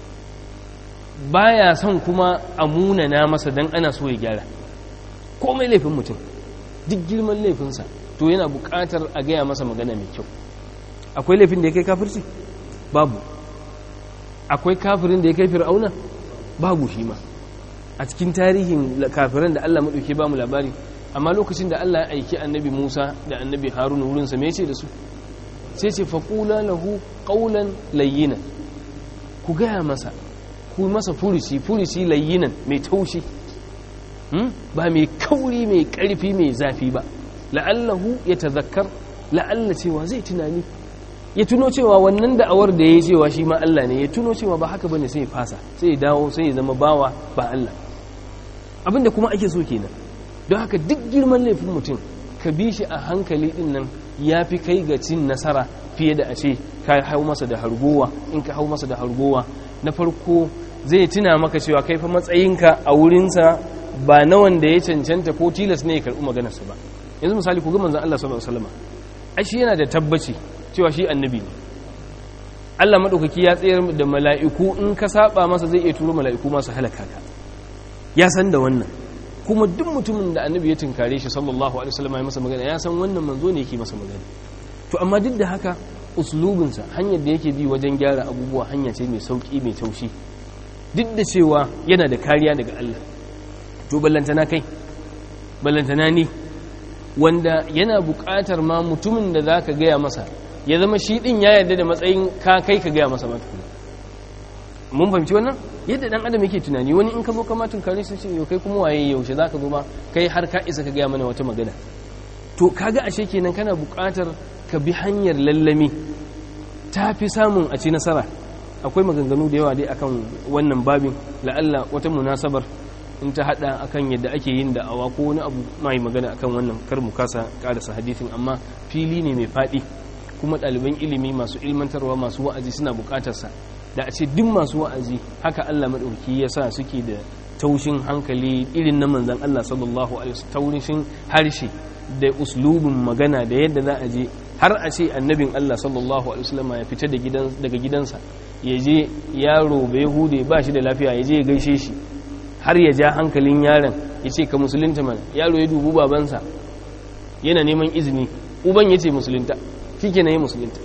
baya son kuma a munana masa dan ana so ya gyara komai laifin mutum duk girman laifinsa to yana buƙatar a gaya masa magana mai kyau akwai laifin da ya kai kafirci babu akwai kafirin da ya kai fir'auna babu shi ma a cikin tarihin kafiran da Allah maɗauke ba mu labari amma lokacin da Allah ya aiki annabi Musa da annabi Haruna wurinsa me ce da su sai ce faƙula lahu ƙaunan layyina ku gaya masa ku masa furuci furuci layyinan mai taushi ba mai kauri mai karfi mai zafi ba la'allahu ya tazakkar la'alla cewa zai tunani ya tuno cewa wannan da'awar da ya cewa shi ma Allah ne ya tuno cewa ba haka bane sai ya fasa sai ya dawo sai ya zama bawa ba Allah abinda kuma ake so kenan don haka duk girman laifin mutum ka bi shi a hankali din nan ya fi kai ga cin nasara fiye da a ce ka hau masa da hargowa in ka hau masa da hargowa na farko zai tuna maka cewa kai fa matsayinka a wurinsa ba na wanda ya cancanta ko tilas ne ya karɓi maganarsa ba yanzu misali ku ga manzon Allah sallallahu alaihi wasallam ai shi yana da tabbaci cewa shi annabi ne Allah madaukaki ya tsayar da mala'iku in ka saba masa zai iya turo mala'iku masu halaka ka ya san da wannan kuma duk mutumin da annabi ya tunkare shi sallallahu alaihi wasallam ya masa magana ya san wannan manzo ne yake masa magana to amma duk da haka uslubinsa hanyar da yake bi wajen gyara abubuwa hanya ce mai sauki mai taushi duk da cewa yana da kariya daga Allah to ballantana kai ballantana ni wanda yana buƙatar ma mutumin da zaka gaya masa ya zama shi din ya yarda da matsayin ka kai ka gaya masa ba tukuna mun fahimci wannan yadda dan adam yake tunani wani in ka zo kama tunkare su ce yau kai kuma waye yaushe zaka zo ma kai har ka isa ka gaya mana wata magana to kaga ashe kenan kana buƙatar ka bi hanyar lallami ta fi samun a ci nasara akwai maganganu da yawa dai akan wannan babin la'alla wata munasabar in ta hada akan yadda ake yin da'awa ko wani abu mai magana akan wannan kar mu kasa karasa hadisin amma fili ne mai faɗi kuma ɗaliban ilimi masu ilmantarwa masu wa'azi suna buƙatarsa da a ce duk masu wa'azi haka Allah maɗauki ya sa suke da taushin hankali irin na manzan Allah sallallahu alaihi wasallam taushin harshe da uslubin magana da yadda za a je har a ce annabin Allah sallallahu alaihi wasallam ya fita daga gidansa ya je yaro bai hude ba shi da lafiya ya je ya gaishe shi har ya ja hankalin yaron ya ce ka musulunta mana yaro ya dubu babansa yana neman izini uban ya ce musulunta shi ke na yi musulunta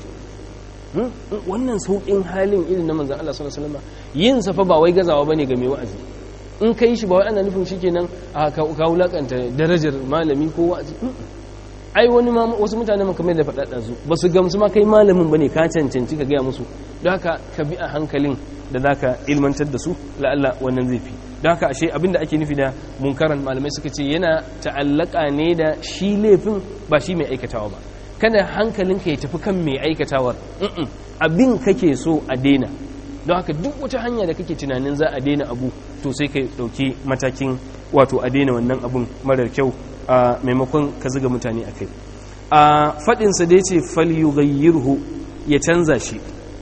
wannan sauƙin halin irin na manzan Allah sallallahu alaihi wasallam yin safa ba wai gazawa bane ga mai wa'azi in kai shi ba wai ana nufin shikenan a ka wulakanta darajar malami ko wa'azi ai wani ma wasu mutane man kamar da faɗa ɗazu ba su gamsu ma kai malamin bane ka cancanci ka gaya musu don haka ka bi a hankalin da zaka ilmantar da su la'alla wannan zai fi don haka ashe abinda ake nufi da munkaran malamai suka ce yana ta'allaka ne da shi laifin ba shi mai aikatawa ba kada hankalinka ya tafi kan mai aikatawar abin kake so a daina don haka duk wata hanya da kake tunanin za a daina abu to sai ka dauki matakin wato a daina wannan abun marar kyau a maimakon ka ziga mutane a kai a faɗinsa da ya ce falyughayyirhu ya canza shi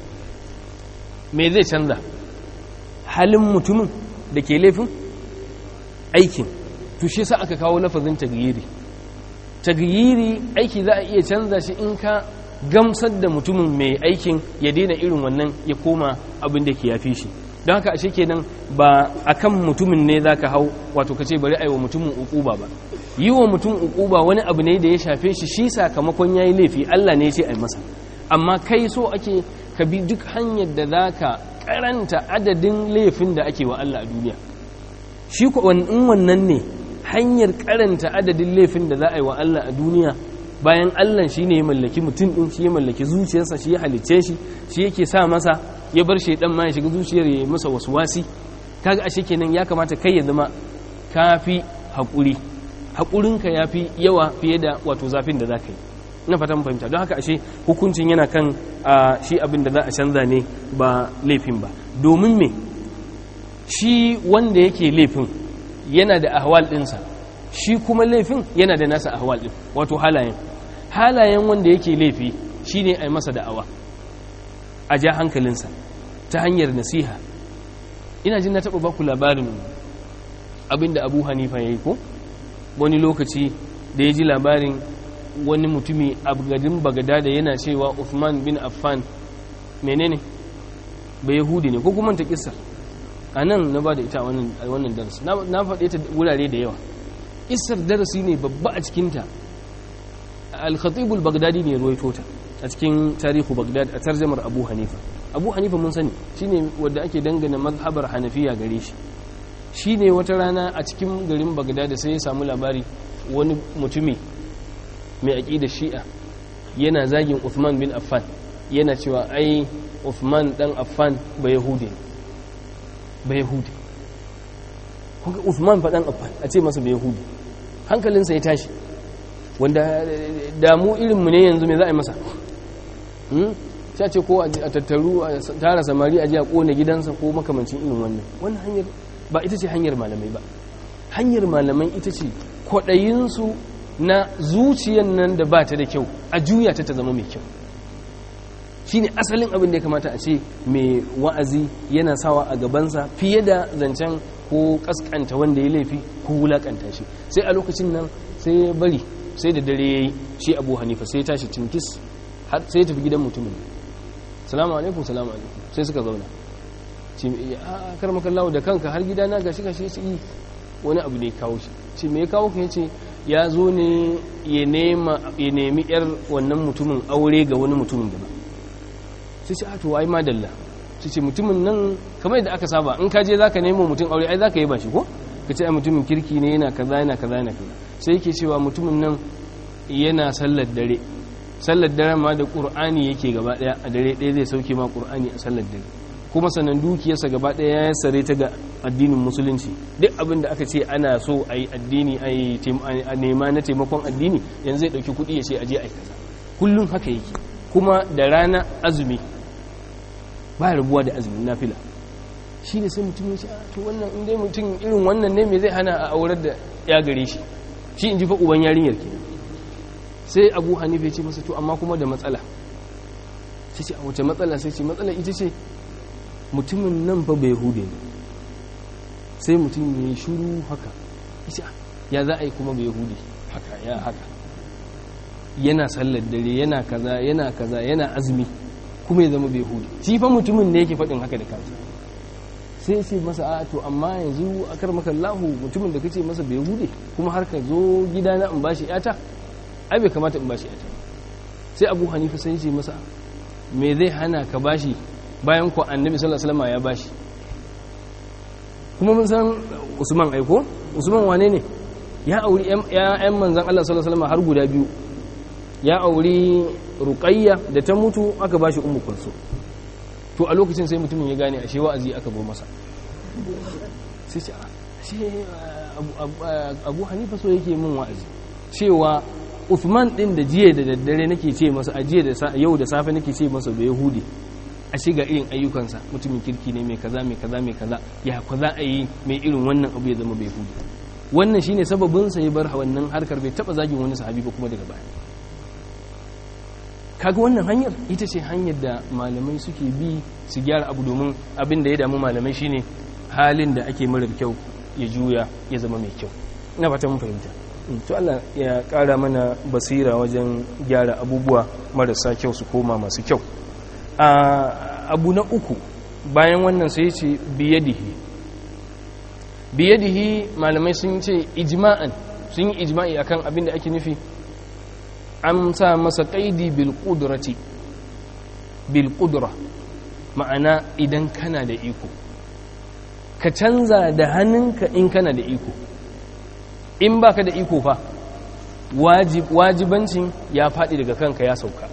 me zai canza halin mutumin da ke laifin aikin to shi sa aka kawo lafazin tagyiri tagyiri aiki za a iya canza shi in ka gamsar da mutumin mai aikin ya daina irin wannan ya koma abin da ke yafi shi don haka ashe kenan ba akan mutumin ne zaka hau wato ka ce bari aiwa mutumin ukuba ba yi wa mutum ukuba wani abu ne da ya shafe shi shi sakamakon yayi laifi Allah ne ya ce ai masa amma kai so ake ka bi duk hanyar da zaka karanta adadin laifin da ake wa Allah a duniya shi ko in wannan ne hanyar karanta adadin laifin da za a yi wa Allah a duniya bayan Allah shi ne ya mallaki mutum ɗin shi ya mallaki zuciyarsa shi ya halicce shi shi yake sa masa ya bar shi ɗan ma ya shiga zuciyar ya yi masa wasu wasi kaga ashe kenan ya kamata kai ya zama kafi haƙuri haƙurinka ya fi yawa fiye da wato zafin da za ka yi na fatan fahimta don haka ashe hukuncin yana kan shi abin da za a canza ne ba laifin ba domin me shi wanda yake laifin yana da ahwal ɗinsa shi kuma laifin yana da nasa ahwal ɗin wato halayen halayen wanda yake laifi shi ne a yi masa da'awa a ja hankalinsa ta hanyar nasiha ina jin na taɓa baku labarin abinda abu hanifa ya yi ko wani lokaci da ya ji labarin wani mutumi a garin bagada da yana cewa Uthman bin Affan menene ba yahudi ne ko kuma ta kissa a nan na ba da ita a wannan darasi na faɗe ta wurare da yawa kissar darasi ne babba a cikinta al-khatibul bagdadi ne ruwaito ta a cikin tarihu bagdad a tarjamar abu hanifa abu hanifa mun sani shine wanda ake dangana mazhabar hanafiya gare shi shine wata rana a cikin garin bagdad sai ya samu labari wani mutumi mai aƙidar shi'a yana zagin Uthman bin Affan yana cewa ai Uthman dan Affan ba Yahudi ba Yahudi kuka Uthman fa dan Affan a ce masa ba Yahudi hankalinsa ya tashi wanda damu irinmu ne yanzu me za a yi masa ta ce ko a tattaru a tara samari a ji a kone gidansa ko makamancin irin wannan wannan hanyar ba ita ce hanyar malamai ba hanyar malamai ita ce kwaɗayinsu na zuciyan nan da ba ta da kyau a juya ta ta zama mai kyau shi ne asalin abin da ya kamata a ce mai wa'azi yana sawa a gabansa fiye da zancen ko kaskanta wanda ya laifi ko wulakanta shi sai a lokacin nan sai ya bari sai da dare ya yi shi abu hanifa sai ya tashi tinkis har sai ya tafi gidan mutumin salamu alaikum salamu alaikum sai suka zauna ce a kar makallawo da kanka har gida na gashi gashi shi wani abu ne kawo shi ce me ya kawo ka yace ya zo ne ya nema ya nemi yar wannan mutumin aure ga wani mutumin da ba sai ce a to ai madalla sai ce mutumin nan kamar yadda aka saba in ka je zaka nemo mutum aure ai zaka yi ba shi ko ka ce ai mutumin kirki ne yana kaza yana kaza yana kaza sai yake cewa mutumin nan yana sallar dare sallar dare ma da qur'ani yake gaba daya a dare ɗaya zai sauke ma qur'ani a sallar dare kuma sanan dukiyarsa gaba daya ya sare ta ga addinin musulunci duk abin da aka ce ana so a yi addini a nema na taimakon addini yanzu zai ɗauki kuɗi ya ce aje a yi kaza kullum haka yake kuma da rana azumi ba rabuwa da azumin nafila shi ne sai mutum ya ce to wannan inda mutum irin wannan ne mai zai hana a aurar da ya gare shi shi in ji fa uban yarinyar ke sai abu hanifa ya ce masa to amma kuma da matsala sai ce a wace matsala sai ce matsala ita ce mutumin nan fa bai hude ne sai mutum ya yi shuru haka ya za a yi kuma bai hude haka ya haka yana sallar dare yana kaza yana kaza yana azumi kuma ya zama bai hude shi fa mutumin ne yake faɗin haka da kansa sai ce masa a to amma yanzu a kar maka lahu mutumin da kace masa bai hude kuma har ka zo gidana in bashi yata ai bai kamata in bashi yata sai abu hanifa sai ce masa me zai hana ka bashi bayan ku annabi sallallahu alaihi wasallam ya bashi kuma mun san usman aiko usman wane ne ya auri ƴan manzan Allah sallallahu alaihi wasallam har guda biyu ya auri ruqayya da ta mutu aka bashi ummu kulsu to a lokacin sai mutumin ya gane ashe wa'azi aka bo masa sai ce ashe abu hanifa so yake min wa'azi cewa Uthman din da jiya da daddare nake ce masa a jiya da yau da safe nake ce masa bai yahudi ashe ga irin ayyukansa mutumin kirki ne mai kaza mai kaza mai kaza ya kwa za a yi mai irin wannan abu ya zama bai yahudi wannan shine sababin sa ya bar wannan harkar bai taba zagin wani sahabi ba kuma daga baya kaga wannan hanyar ita ce hanyar da malamai suke bi su gyara abu domin abin da ya damu malamai shine halin da ake marar kyau ya juya ya zama mai kyau ina fata mun fahimta to Allah ya kara mana basira wajen gyara abubuwa marasa kyau su koma masu kyau abu na uku bayan wannan sai ce biyadihi biyadihi malamai sun ce ijma'an sun yi ijma'i akan abin da ake nufi an sa masa kaidi bil qudrati bil qudra ma'ana idan kana da iko ka canza da hannunka in kana da iko in baka da iko fa wajibancin ya faɗi daga kanka ya sauka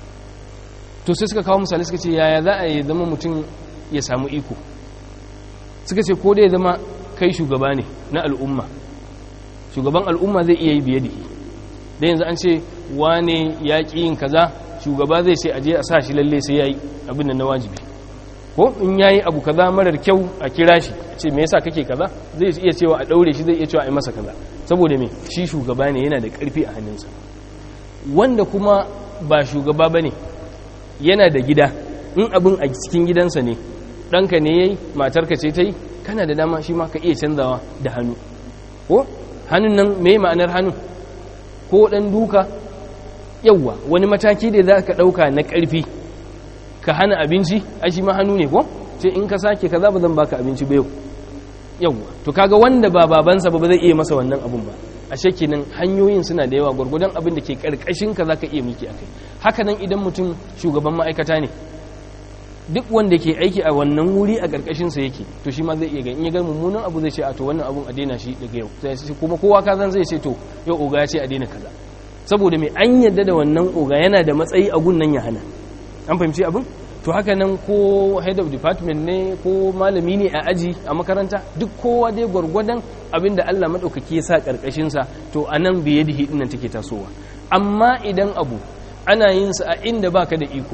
to sai suka kawo misali suka ce yaya za a yi zama mutum ya samu iko suka ce ko da ya zama kai shugaba ne na al'umma shugaban al'umma zai iya yi biye da da yanzu an ce wane ya ƙi yin kaza shugaba zai ce aje a sa shi lalle sai ya yi abin da na wajibi ko in ya yi abu kaza marar kyau a kira shi ce me yasa kake kaza zai iya cewa a ɗaure shi zai iya cewa a yi masa kaza saboda me shi shugaba ne yana da ƙarfi a hannunsa wanda kuma ba shugaba ba ne yana da gida in abin a cikin gidansa ne ɗanka ne ya yi matarka ce ta yi kana da dama shi ma ka iya canzawa da hannu ko hannun nan me ma'anar hannun ko ɗan duka yauwa wani mataki da za ka ɗauka na ƙarfi ka hana abinci a shi ma hannu ne ko sai in ka sake ka za ba zan baka abinci ba yau yauwa to kaga wanda ba babansa ba ba zai iya masa wannan abun ba a shekinin hanyoyin suna da yawa gwargwadon abin da ke karkashin ka zaka iya miki akai haka nan idan mutum shugaban ma'aikata ne duk wanda ke aiki a wannan wuri a karkashin sa yake to shi ma zai iya ga in ya ga mummunan abu zai ce a to wannan abun a daina shi daga yau sai kuma kowa ka zan zai ce to yau oga ya ce a daina kaza saboda mai an yadda da wannan oga yana da matsayi a gunnan ya hana an fahimci abin to haka nan ko head of department ne ko malami ne a aji a makaranta duk kowa dai gwargwadon abin da Allah maɗaukaki ya sa ƙarƙashinsa to a nan biye da hidin take tasowa amma idan abu ana yin sa a inda baka da iko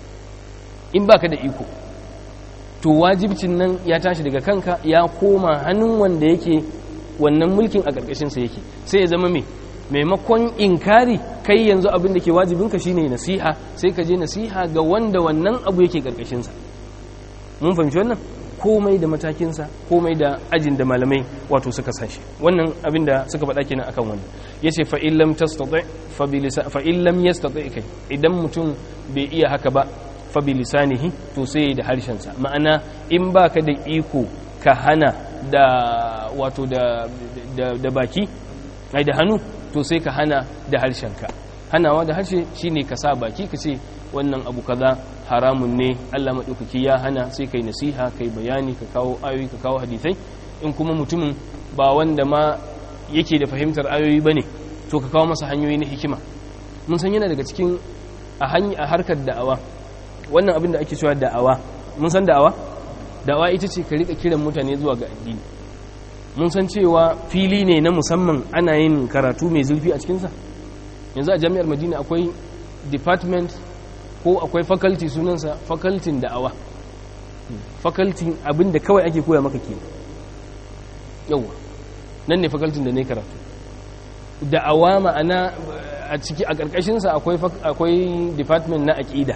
in baka da iko to wajibcin nan ya tashi daga kanka ya koma hannun wanda yake wannan mulkin a ƙarƙashinsa yake sai ya zama me maimakon inkari kai yanzu abin da ke wajibinka shine nasiha sai ka je nasiha ga wanda wannan abu yake ƙarƙashinsa mun fahimci wannan komai da matakinsa komai da ajin da malamai wato suka sashi wannan abin da suka faɗa kenan akan wannan yace fa illam tastati fa bi fa illam yastati kai idan mutum bai iya haka ba fa bi lisanihi to sai da harshensa ma'ana in baka da iko ka hana da wato da da baki ai da hannu to sai ka hana da harshenka hanawa da harshe shine ka sa baki ka ce wannan abu kaza haramun ne Allah maɗaukaki ya hana sai kai nasiha kai bayani ka kawo ayoyi ka kawo hadisai in kuma mutumin ba wanda ma yake da fahimtar ayoyi bane to ka kawo masa hanyoyi na hikima mun san yana daga cikin a a harkar da'awa wannan abin da ake cewa da'awa mun san da'awa da'awa ita ce ka rika kiran mutane zuwa ga addini mun san cewa fili ne na musamman ana yin karatu mai zurfi a cikinsa yanzu a jami'ar madina akwai department ko akwai faculty sunansa faculty da'awa faculty abinda kawai ake koya maka ke yauwa nan ne faculty da ne karatu da'awa ma'ana a ciki a ƙarƙashinsa akwai department na aƙida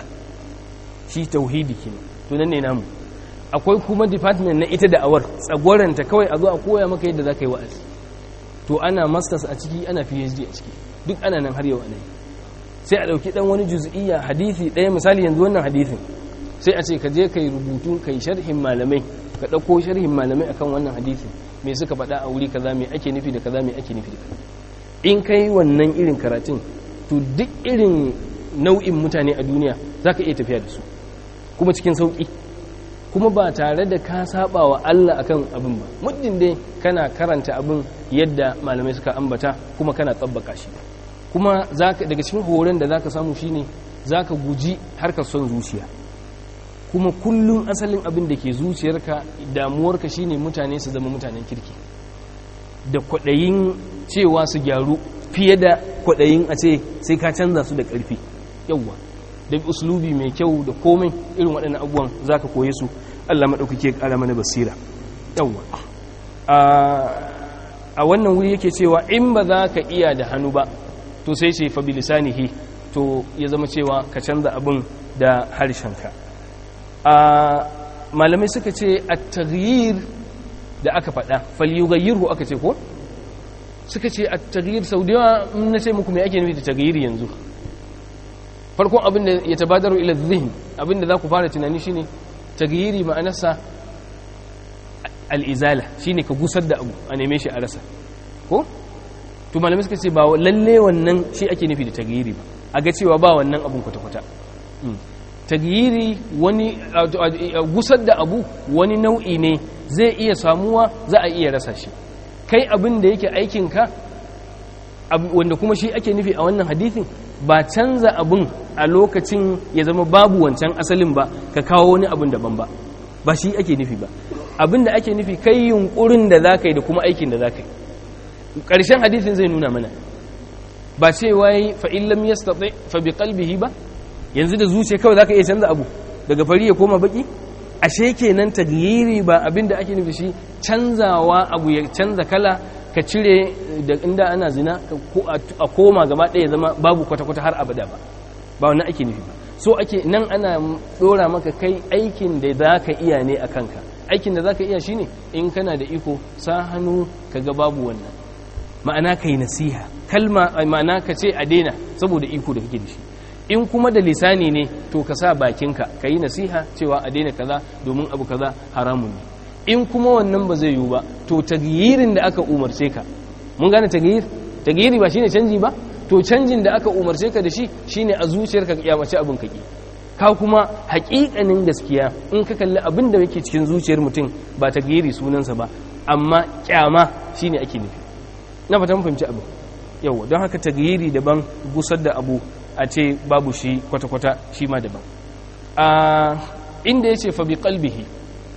shi tauhidi ke to nan ne namu akwai kuma department na ita da'awar tsagwaranta kawai a zo a koya maka yadda za ka yi wa'azi to ana masters a ciki ana phd a ciki duk ana nan har yau a sai a ɗauki ɗan wani juz'iyya hadithi ɗaya misali yanzu wannan hadithin sai a ce ka je ka yi rubutu ka yi sharhin malamai ka ɗauko sharhin malamai akan wannan hadithin me suka faɗa a wuri kaza me ake nufi da kaza me ake nufi da kaza in ka yi wannan irin karatun to duk irin nau'in mutane a duniya za ka iya tafiya da su kuma cikin sauƙi kuma ba tare da ka saba wa Allah akan abin ba muddin dai kana karanta abin yadda malamai suka ambata kuma kana tsabbaka shi kuma daga cikin horon da zaka samu shine zaka guji harkar son zuciya kuma kullum asalin abin da ke zuciyarka damuwarka shine mutane su zama mutanen kirki da kwaɗayin cewa su gyaru fiye da kwaɗayin a ce sai ka canza su da ƙarfi yawwa da uslubi mai kyau da komai irin waɗannan abubuwan za ka koye su allah maɗaukake ƙara mana basira yawwa a wannan wuri yake cewa in ba za ka iya da hannu ba to sai ce fa bilisanihi to ya zama cewa ka canza abin da harshenka malamai suka ce a taghyir da aka faɗa falyughayyirhu aka ce ko suka ce a taghyir sau da yawa na ce muku me ake nufi da taghyir yanzu farkon abin da ya tabadaru ila zihin abin da za ku fara tunani shine taghyiri ma'anarsa al'izala shine ka gusar da abu a neme shi a rasa ko to malamai suka ce ba lalle wannan shi ake nufi da taghyiri ba a ga cewa ba wannan abun kwata-kwata taghyiri wani gusar da abu wani nau'i ne zai iya samuwa za a iya rasa shi kai abin da yake aikinka wanda kuma shi ake nufi a wannan hadithin ba canza abin a lokacin ya zama babu wancan asalin ba ka kawo wani abin daban ba ba shi ake nufi ba abin da ake nufi kai yunkurin da za ka yi da kuma aikin da za ka yi ƙarshen hadithin zai nuna mana ba ce wai fa'illam ya staɓe fa bi kalbihi ba yanzu da zuciya kawai za ka iya canza abu daga fari ya koma baki ashe kenan tagyiri ba abin da ake nufi shi canzawa abu ya canza kala ka cire da inda ana zina a koma gaba ɗaya zama babu kwata-kwata har abada ba ba wannan ake nufi ba so ake nan ana ɗora maka kai aikin da za ka iya ne a kanka aikin da za ka iya shine in kana da iko sa hannu ka ga babu wannan ma'ana ka yi nasiha kalma ma'ana ka ce a daina saboda iko da kake da shi in kuma da lisani ne to ka sa bakinka ka yi nasiha cewa a daina kaza domin abu kaza haramun ne in kuma wannan ba zai yiwu ba to tagyirin da aka umarce ka mun gane tagyir tagyiri ba shine canji ba to canjin da aka umarce ka da shi shine a zuciyarka ya mace abin kaki ka kuma haƙiƙanin gaskiya in ka kalli abin da yake cikin zuciyar mutum ba tagyiri sunansa ba amma kyama shine ake nufi na fata mun fahimci abin yau don haka tagyiri daban gusar da abu a ce babu shi kwata-kwata shi ma daban a inda yace fa bi qalbihi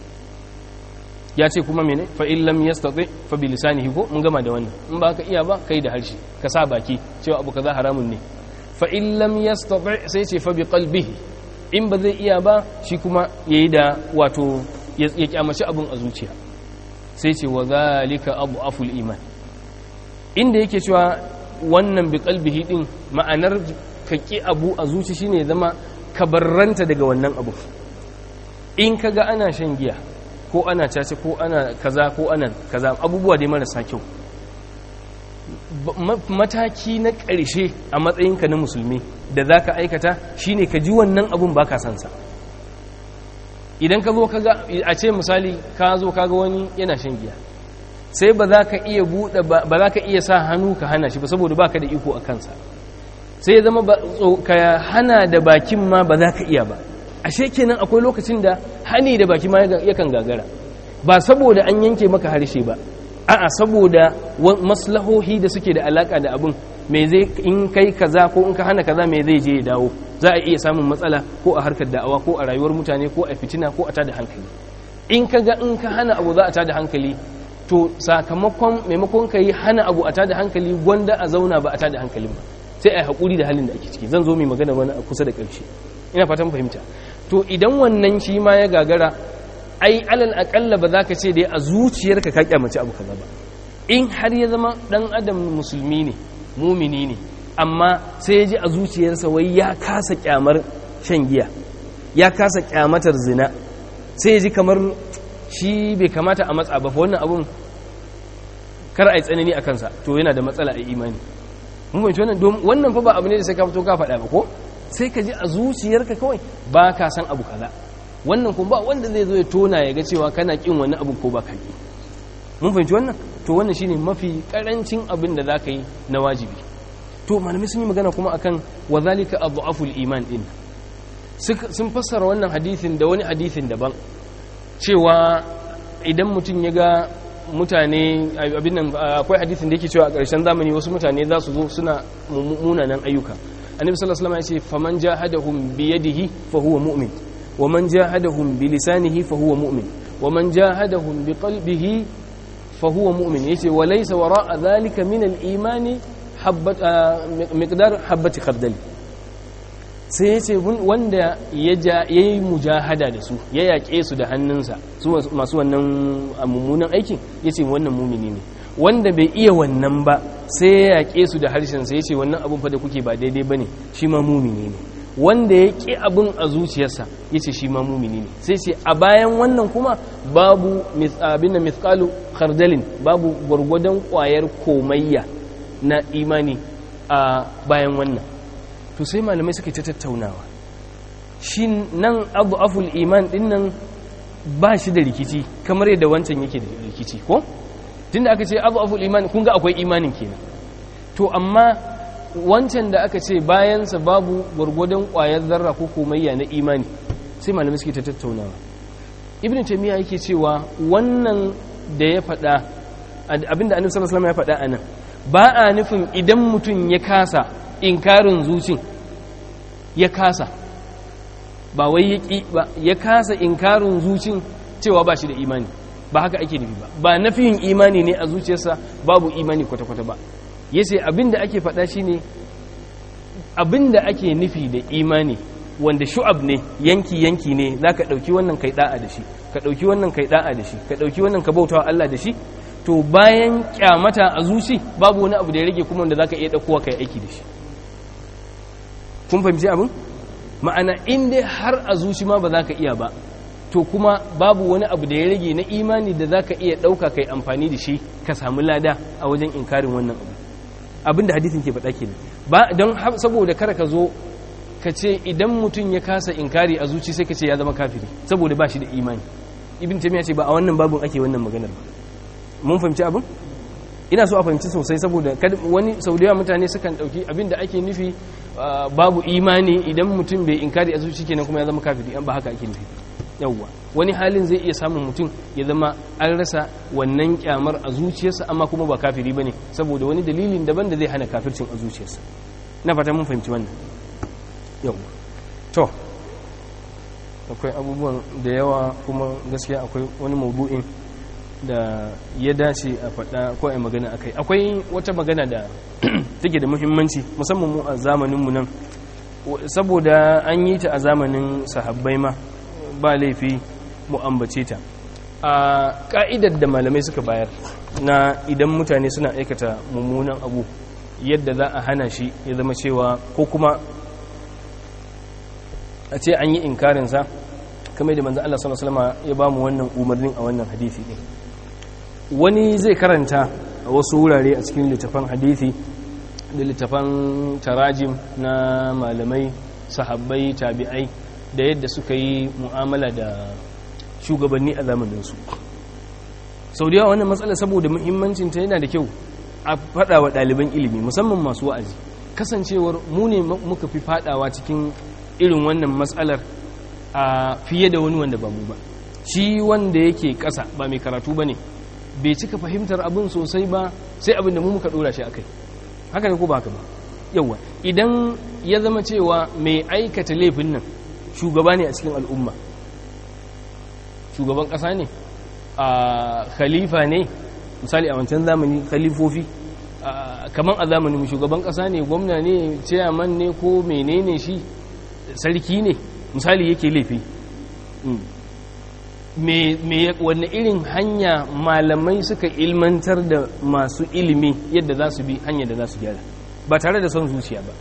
ya ce kuma mene fa in lam yastati fa bi lisanihi ko mun gama da wannan in ba ka iya ba kai da harshe ka sa baki cewa abu kaza haramun ne fa in lam yastati sai ce fa bi qalbihi in ba zai iya ba shi kuma yayi da wato ya kyamaci abun a zuciya sai ce wa zalika aful iman inda yake cewa wannan bi qalbihi din ma'anar ka ki abu a zuci shine zama ka barranta daga wannan abu in kaga ana shan giya ko ana cace ko ana kaza ko ana kaza abubuwa dai marasa kyau mataki na ƙarshe a matsayinka na musulmi da za ka aikata shine ka ji wannan abun ba ka sansa idan ka zo kaga a ce misali ka zo kaga wani yana shan giya sai ba za ka iya buɗe ba za ka iya sa hannu ka hana shi ba saboda ba ka da iko a kansa sai ya zama ka hana da bakin ma ba za ka iya ba ashe kenan akwai lokacin da hani da baki ma yakan gagara ba saboda an yanke maka harshe ba a'a saboda maslahohi da suke da alaka da abin me zai in kai kaza ko in ka hana kaza me zai je ya dawo za a iya samun matsala ko a harkar da'awa ko a rayuwar mutane ko a fitina ko a tada hankali in ka ga in ka hana abu za a tada hankali to sakamakon maimakon ka yi hana abu a tada hankali gwanda a zauna ba a tada hankalin ba sai a yi haƙuri da halin da ake ciki zan zo mai magana wani a kusa da ƙarshe ina fatan fahimta to idan wannan shi ma ya gagara ai alal akalla ba za ka ce da a zuciyarka ka kyamaci abu kaza ba in har ya zama dan adam musulmi ne mumini ne amma sai ya ji a zuciyarsa wai ya kasa kyamar shan giya ya kasa kyamatar zina sai ya ji kamar shi bai kamata a matsa ba wannan abun kar a yi tsanani a kansa to yana da matsala a imani mun fahimci wannan wannan fa ba abu ne da sai ka fito ka faɗa ba ko sai ka ji a zuciyarka kawai ba ka san abu kaza wannan kuma ba wanda zai zo ya tona ya ga cewa kana kin wani abu ko ba ka yi mun fahimci wannan to wannan shine mafi karancin abin da zaka yi na wajibi to malamai sun yi magana kuma akan wa zalika adhaful iman din sun fassara wannan hadisin da wani hadisin daban cewa idan mutum ya ga mutane abin nan akwai hadisin da yake cewa a ƙarshen zamani wasu mutane za su zo suna munanan ayyuka annabi sallallahu alaihi wasallam ya ce faman jahadahum bi yadihi fa huwa mu'min wa man jahadahum bi lisanihi fa huwa mu'min wa man jahadahum bi qalbihi fa huwa mu'min yace wa laysa wara'a dhalika min al-imani habbat miqdar habati khardal sai yace wanda ya yi mujahada da su ya yaƙe su da hannunsa su masu wannan mummunan aikin yace wannan mumini ne wanda bai iya wannan ba sai ya yaƙe su da harshensa ya ce wannan abin fa da kuke ba daidai ba ne shi ma mumini ne wanda ya ƙi abin a zuciyarsa ya ce shi ma mumini ne sai ce a bayan wannan kuma babu abin da mithqalu khardalin babu gwargwadon ƙwayar komayya na imani a bayan wannan to sai malamai suka ta tattaunawa shi nan abu aful iman din nan ba shi da rikici kamar yadda wancan yake da rikici ko tunda aka ce abu aful iman kun ga akwai imanin kenan to amma wancan da aka ce bayansa babu gwargwadon ƙwayar zarra ko komayya na imani sai malamai suke ta tattaunawa ibn taymiya yake cewa wannan da ya faɗa abinda annabi sallallahu alaihi wasallam ya faɗa anan ba a nufin idan mutum ya kasa inkarin zucin ya kasa ba wai ya ƙi ba ya kasa inkarin zucin cewa ba shi da imani ba haka ake nufi ba ba nafiyin imani ne a zuciyarsa babu imani kwata-kwata ba ya ce abinda ake faɗa shi ne abinda ake nufi da imani wanda shu'ab ne yanki-yanki ne za ka ɗauki wannan kai ɗa'a da shi ka ɗauki wannan kai ɗa'a da shi ka ɗauki wannan ka bautawa Allah da shi to bayan kyamata a zuci babu wani abu da ya rage kuma wanda za ka iya ɗaukowa kai aiki da shi kun fahimci abin ma'ana in dai har a zuci ma ba za ka iya ba to kuma babu wani abu da ya rage na imani da za ka iya ɗauka kai amfani da shi ka samu lada a wajen inkarin wannan abu abin da hadithin ke faɗa kenan ba don saboda kar ka zo ka ce idan mutum ya kasa inkari a zuci sai ka ce ya zama kafiri saboda ba shi da imani ibn taymiya ce ba a wannan babun ake wannan maganar ba mun fahimci abin ina so a fahimci sosai saboda wani sau da yawa mutane sukan ɗauki abin da ake nufi babu imani idan mutum bai inkari a zuci kenan kuma ya zama kafiri an ba haka ake nufi yawwa wani halin zai iya samun mutum ya zama an rasa wannan kyamar a zuciyarsa amma kuma ba kafiri bane saboda wani dalilin daban da zai hana kafircin a zuciyarsa na fata mun fahimci wannan yawwa to akwai abubuwan da yawa kuma gaskiya akwai wani maudu'in da ya dace a faɗa ko a magana akai akwai wata magana da take da muhimmanci musamman mu a zamaninmu nan saboda an yi ta a zamanin sahabbai ma ba laifi mu ambace ta a ka'idar da malamai suka bayar na idan mutane suna aikata mummunan abu yadda za a hana shi ya zama cewa ko kuma a ce an yi inkarinsa kamar da manzan Allah sallallahu Alaihi wasallam ya ba mu wannan umarnin a wannan hadithi ɗin wani zai karanta a wasu wurare a cikin littafan hadithi da littafan tarajim na malamai sahabbai tabi'ai da yadda suka yi mu'amala da shugabanni a zamaninsu sau da yawa wannan matsala saboda muhimmancinta yana da kyau a faɗa wa ɗaliban ilimi musamman masu wa'azi kasancewar mu ne muka fi faɗawa cikin irin wannan matsalar a fiye da wani wanda ba mu ba shi wanda yake ƙasa ba mai karatu ba ne bai cika fahimtar abin sosai ba sai abin da mu muka ɗora shi a kai haka ne ko ba haka ba yawa idan ya zama cewa mai aikata laifin nan shugaba ne a cikin al'umma shugaban ƙasa ne a khalifa ne misali a wancan zamani khalifofi kamar a zamanin shugaban ƙasa ne gwamna ne chairman ne ko menene shi sarki ne misali yake laifi wanne irin hanya malamai suka ilmantar da masu ilimi yadda za su bi hanyar da za su gyara ba tare da son zuciya ba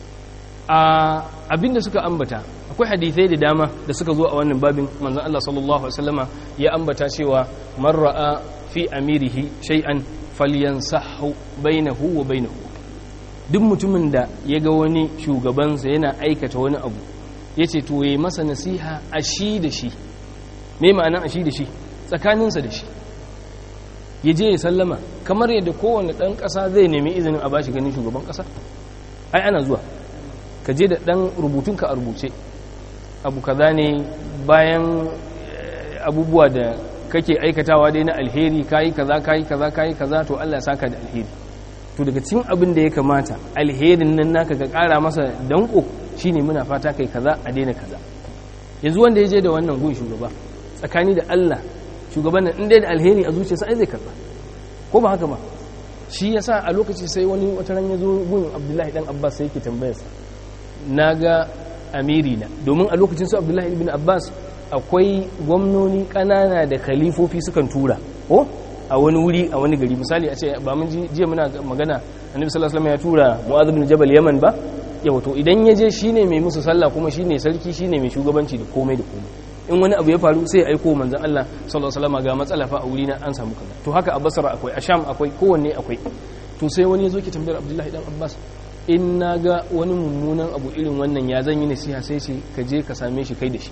abinda suka ambata akwai hadithai da dama da suka zo a wannan babin manzon Allah sallallahu alaihi wasallama ya ambata cewa man ra'a fi amirihi shay'an falyansahu bainahu wa bainahu duk mutumin da ya ga wani shugabansa yana aikata wani abu yace to yayi masa nasiha a shi da shi me ma'ana a shi da shi tsakaninsa da shi ya je ya sallama kamar yadda kowane ɗan ƙasa zai nemi izinin a bashi ganin shugaban ƙasa ai ana zuwa ka je da ɗan rubutunka a rubuce abu kaza ne bayan abubuwa da kake aikatawa dai na alheri kayi kaza kayi kaza kayi kaza to Allah ya saka da alheri to daga cikin abin da ya kamata alherin nan naka ka ƙara masa danko shine muna fata kai kaza a daina kaza yanzu wanda ya je da wannan gun shugaba tsakani da Allah shugaban nan inda da alheri a zuciyarsa ai zai karba ko ba haka ba shi yasa a lokaci sai wani wata ran ya zo gun Abdullahi dan Abbas sai yake tambayar sa naga amiri na domin a lokacin su Abdullahi ibn Abbas akwai gwamnoni kanana da khalifofi sukan tura ko a wani wuri a wani gari misali a ce ba mun jiya muna magana annabi sallallahu alaihi wasallam ya tura Mu'adh ibn Jabal Yaman ba yawa to idan ya je shine mai musu sallah kuma shine sarki shine mai shugabanci da komai da komai in wani abu ya faru sai ya aiko manzon Allah sallallahu alaihi wasallam ga matsala fa a wuri na an samu kaza to haka a Basra akwai a Sham akwai kowanne akwai to sai wani yazo ki tambayar Abdullahi dan Abbas in naga wani mummunan abu irin wannan ya zan yi nasiha sai ce ka je ka same shi kai da shi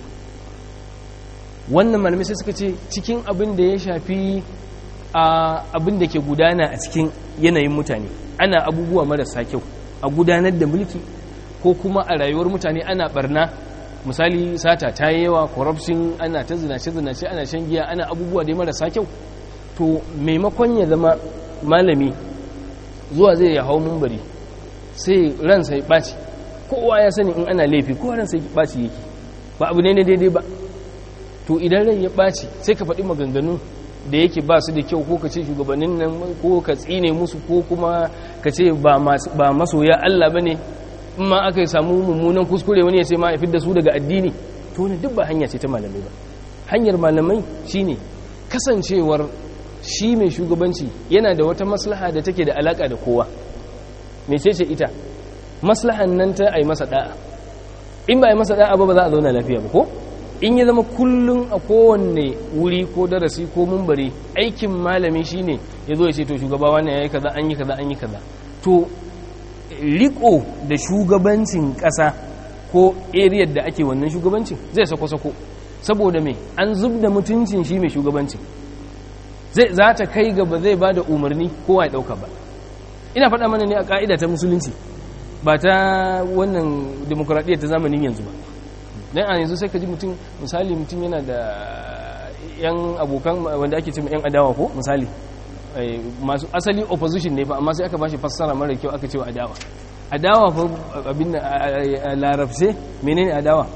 wannan malamai sai suka ce cikin abin da ya shafi abin da ke gudana a cikin yanayin mutane ana abubuwa marasa kyau a gudanar da mulki ko kuma a rayuwar mutane ana barna misali sata ta yi yawa corruption ana ta zinace-zinace ana shan giya ana abubuwa dai marasa kyau to maimakon ya zama malami zuwa zai ya hau mumbari sai ransa ya ɓaci kowa ya sani in ana laifi kowa ransa ya ɓaci yake ba abu ne na daidai ba to idan rai ya ɓaci sai ka faɗi maganganu da yake ba su da kyau ko ka ce shugabannin nan ko ka tsine musu ko kuma ka ce ba masoya Allah ba ne in ma aka samu mummunan kuskure wani ya ce ma ya da su daga addini to wani duk ba hanya ce ta malamai ba hanyar malamai shine kasancewar shi mai shugabanci yana da wata maslaha da take da alaka da kowa mecece ita maslahan nan ta ai masa da'a in ba ai masa da'a ba ba za a zauna lafiya ba ko in ya zama kullum a kowanne wuri ko darasi ko mumbari aikin malami shine ya zo ya ce to shugaba wannan yayi kaza an yi kaza an yi kaza to riko da shugabancin ƙasa ko area da ake wannan shugabancin zai sako-sako saboda me an zub da mutuncin shi mai shugabancin zai za ta kai gaba zai ba da umarni kowa ya ɗauka ba ina faɗa mana ne a ƙa'ida ta musulunci ba ta wannan demokuraɗiyya ta zamanin yanzu ba don a yanzu sai ka ji mutum misali mutum yana da yan abokan wanda ake cin yan adawa ko misali masu asali opposition ne fa amma sai aka bashi fassara mara kyau aka cewa adawa adawa fa abin a larabce menene adawa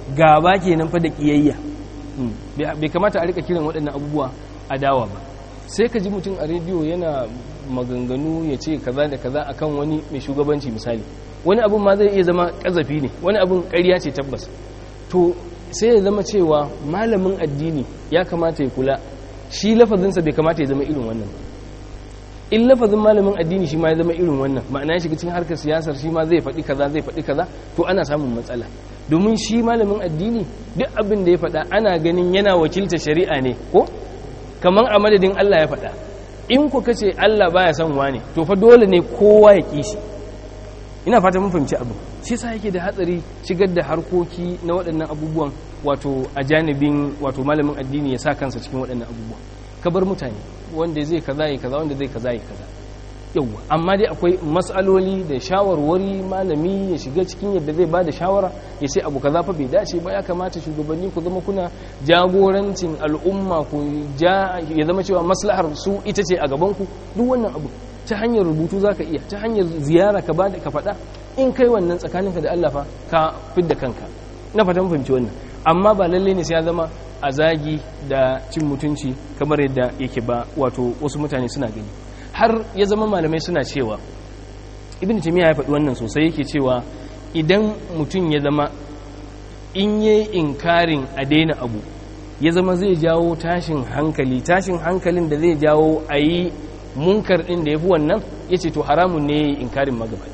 gaba kenan fa da kiyayya bai kamata a rika kiran waɗannan abubuwa adawa ba sai ka ji mutum a rediyo yana maganganu ya ce kaza da kaza akan wani mai shugabanci misali wani abun ma zai iya zama kazafi ne wani abun ƙarya ce tabbas to sai ya zama cewa malamin addini ya kamata ya kula shi lafazinsa bai kamata ya zama irin wannan ba in lafazin malamin addini shi ma ya zama irin wannan ma'ana ya shiga cikin harkar siyasar shi ma zai faɗi kaza zai faɗi kaza to ana samun matsala domin shi malamin addini duk abin da ya faɗa ana ganin yana wakilta shari'a ne ko kamar a madadin Allah ya faɗa in ku kace Allah baya son wane to fa dole ne kowa ya kishi ina fata mun fahimci abu shi yasa yake da hatsari shigar da harkoki na waɗannan abubuwan wato a janibin wato malamin addini ya sa kansa cikin waɗannan abubuwan ka bar mutane wanda zai kaza ya kaza wanda zai kaza ya kaza yauwa amma dai akwai matsaloli da shawarwari malami ya shiga cikin yadda zai bada shawara ya ce abu kaza fa bai dace ba ya kamata shugabanni ku zama kuna jagorancin al'umma ku ja ya zama cewa maslahar su ita ce a gaban ku duk wannan abu ta hanyar rubutu zaka iya ta hanyar ziyara ka bada ka faɗa in kai wannan tsakaninka da Allah fa ka fidda kanka na fatan fahimci wannan amma ba lalle ne sai ya zama a zagi da cin mutunci kamar yadda yake ba wato wasu mutane suna gani har ya zama malamai suna cewa ibn timiya ya faɗi wannan sosai yake cewa idan mutum ya zama in yi inkarin a daina abu ya zama zai jawo tashin hankali tashin hankalin da zai jawo a yi munkar ɗin da ya fi wannan ya ce to haramun ne ya yi inkarin magabata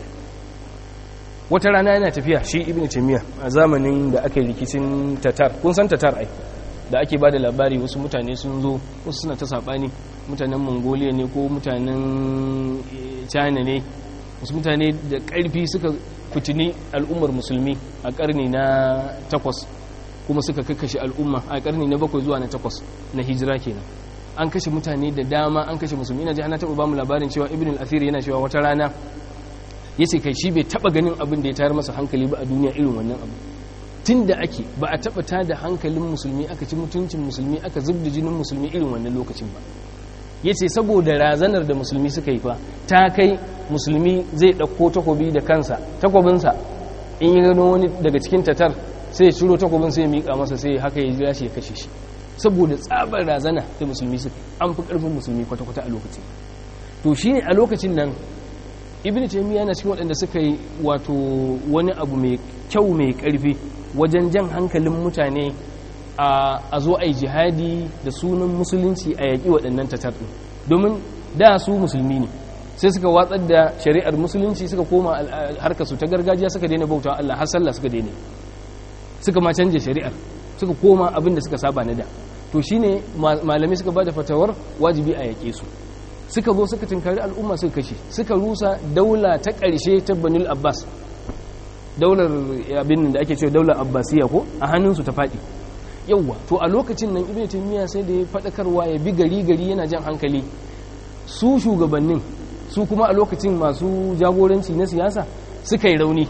wata rana yana tafiya shi ibn timiya a zamanin da aka yi rikicin tatar kun san tatar ai da ake ba da labari wasu mutane sun zo wasu suna ta saɓani mutanen mongolia ne ko mutanen china ne wasu mutane da ƙarfi suka fitini al'ummar musulmi a ƙarni na takwas kuma suka kakashe al'umma a ƙarni na bakwai zuwa na takwas na hijira kenan an kashe mutane da dama an kashe musulmi ina ji ana taɓa bamu labarin cewa ibn al-athir yana cewa wata rana ya ce kai shi bai taɓa ganin abin da ya tayar masa hankali ba a duniya irin wannan abu tun da ake ba a taɓa ta da hankalin musulmi aka ci mutuncin musulmi aka zub da jinin musulmi irin wannan lokacin ba ya ce saboda razanar da musulmi suka yi fa ta kai musulmi zai ɗauko takobi da kansa takobinsa in yi gano wani daga cikin tatar sai ya ciro takobin sai ya miƙa masa sai haka ya jira shi ya kashe shi saboda tsabar razana da musulmi suka an fi ƙarfin musulmi kwata-kwata a lokacin to shi ne a lokacin nan ibn taymiya yana cikin waɗanda suka yi wato wani abu mai kyau mai ƙarfi wajen jan hankalin mutane a zo a yi jihadi da sunan musulunci a yaƙi waɗannan tatar ɗin domin da su musulmi ne sai suka watsar da shari'ar musulunci suka koma harkarsu ta gargajiya suka daina bauta Allah har sallah suka daina suka ma canje shari'ar suka koma abin da suka saba na da to shine malamai suka bada fatawar wajibi a yaƙe su suka zo suka tinkari al'umma suka kashe suka rusa daula ta ƙarshe ta banul abbas daular abin da ake cewa daular abbasiya ko a hannunsu ta faɗi yauwa to a lokacin nan ibn taymiya sai da ya faɗakarwa ya bi gari gari yana jan hankali su shugabannin su kuma a lokacin masu jagoranci na siyasa suka yi rauni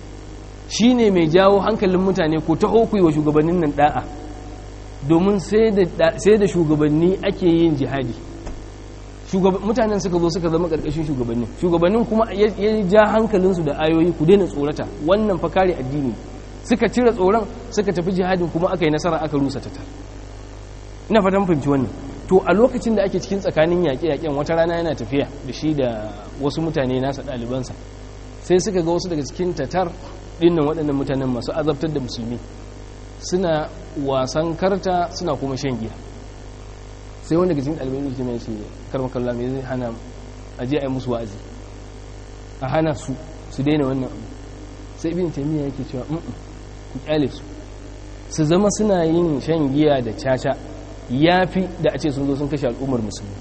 shine mai jawo hankalin mutane ko ta hokui wa shugabannin nan da'a domin sai da shugabanni ake yin jihadi mutanen suka zo suka zama ƙarƙashin shugabannin shugabannin kuma ya ja hankalinsu da ayoyi ku daina tsorata wannan fa kare addini suka cire tsoron suka tafi jihadin kuma aka yi nasara aka rusa tatar ina fatan fahimci wannan to a lokacin da ake cikin tsakanin yaƙe-yaƙen wata rana yana tafiya da shi da wasu mutane nasa ɗalibansa sai suka ga wasu daga cikin tatar ɗinnan waɗannan mutanen masu azabtar da musulmi suna wasan karta suna kuma shan giya sai wanda daga cikin ɗalibai ne mai shi karmakalla mai zai hana aje a yi musu wa'azi a hana su su daina wannan abu sai ibn taymiya yake cewa ku kyale su su zama suna yin shan giya da caca yafi da a ce sun zo sun kashe al'ummar musulmi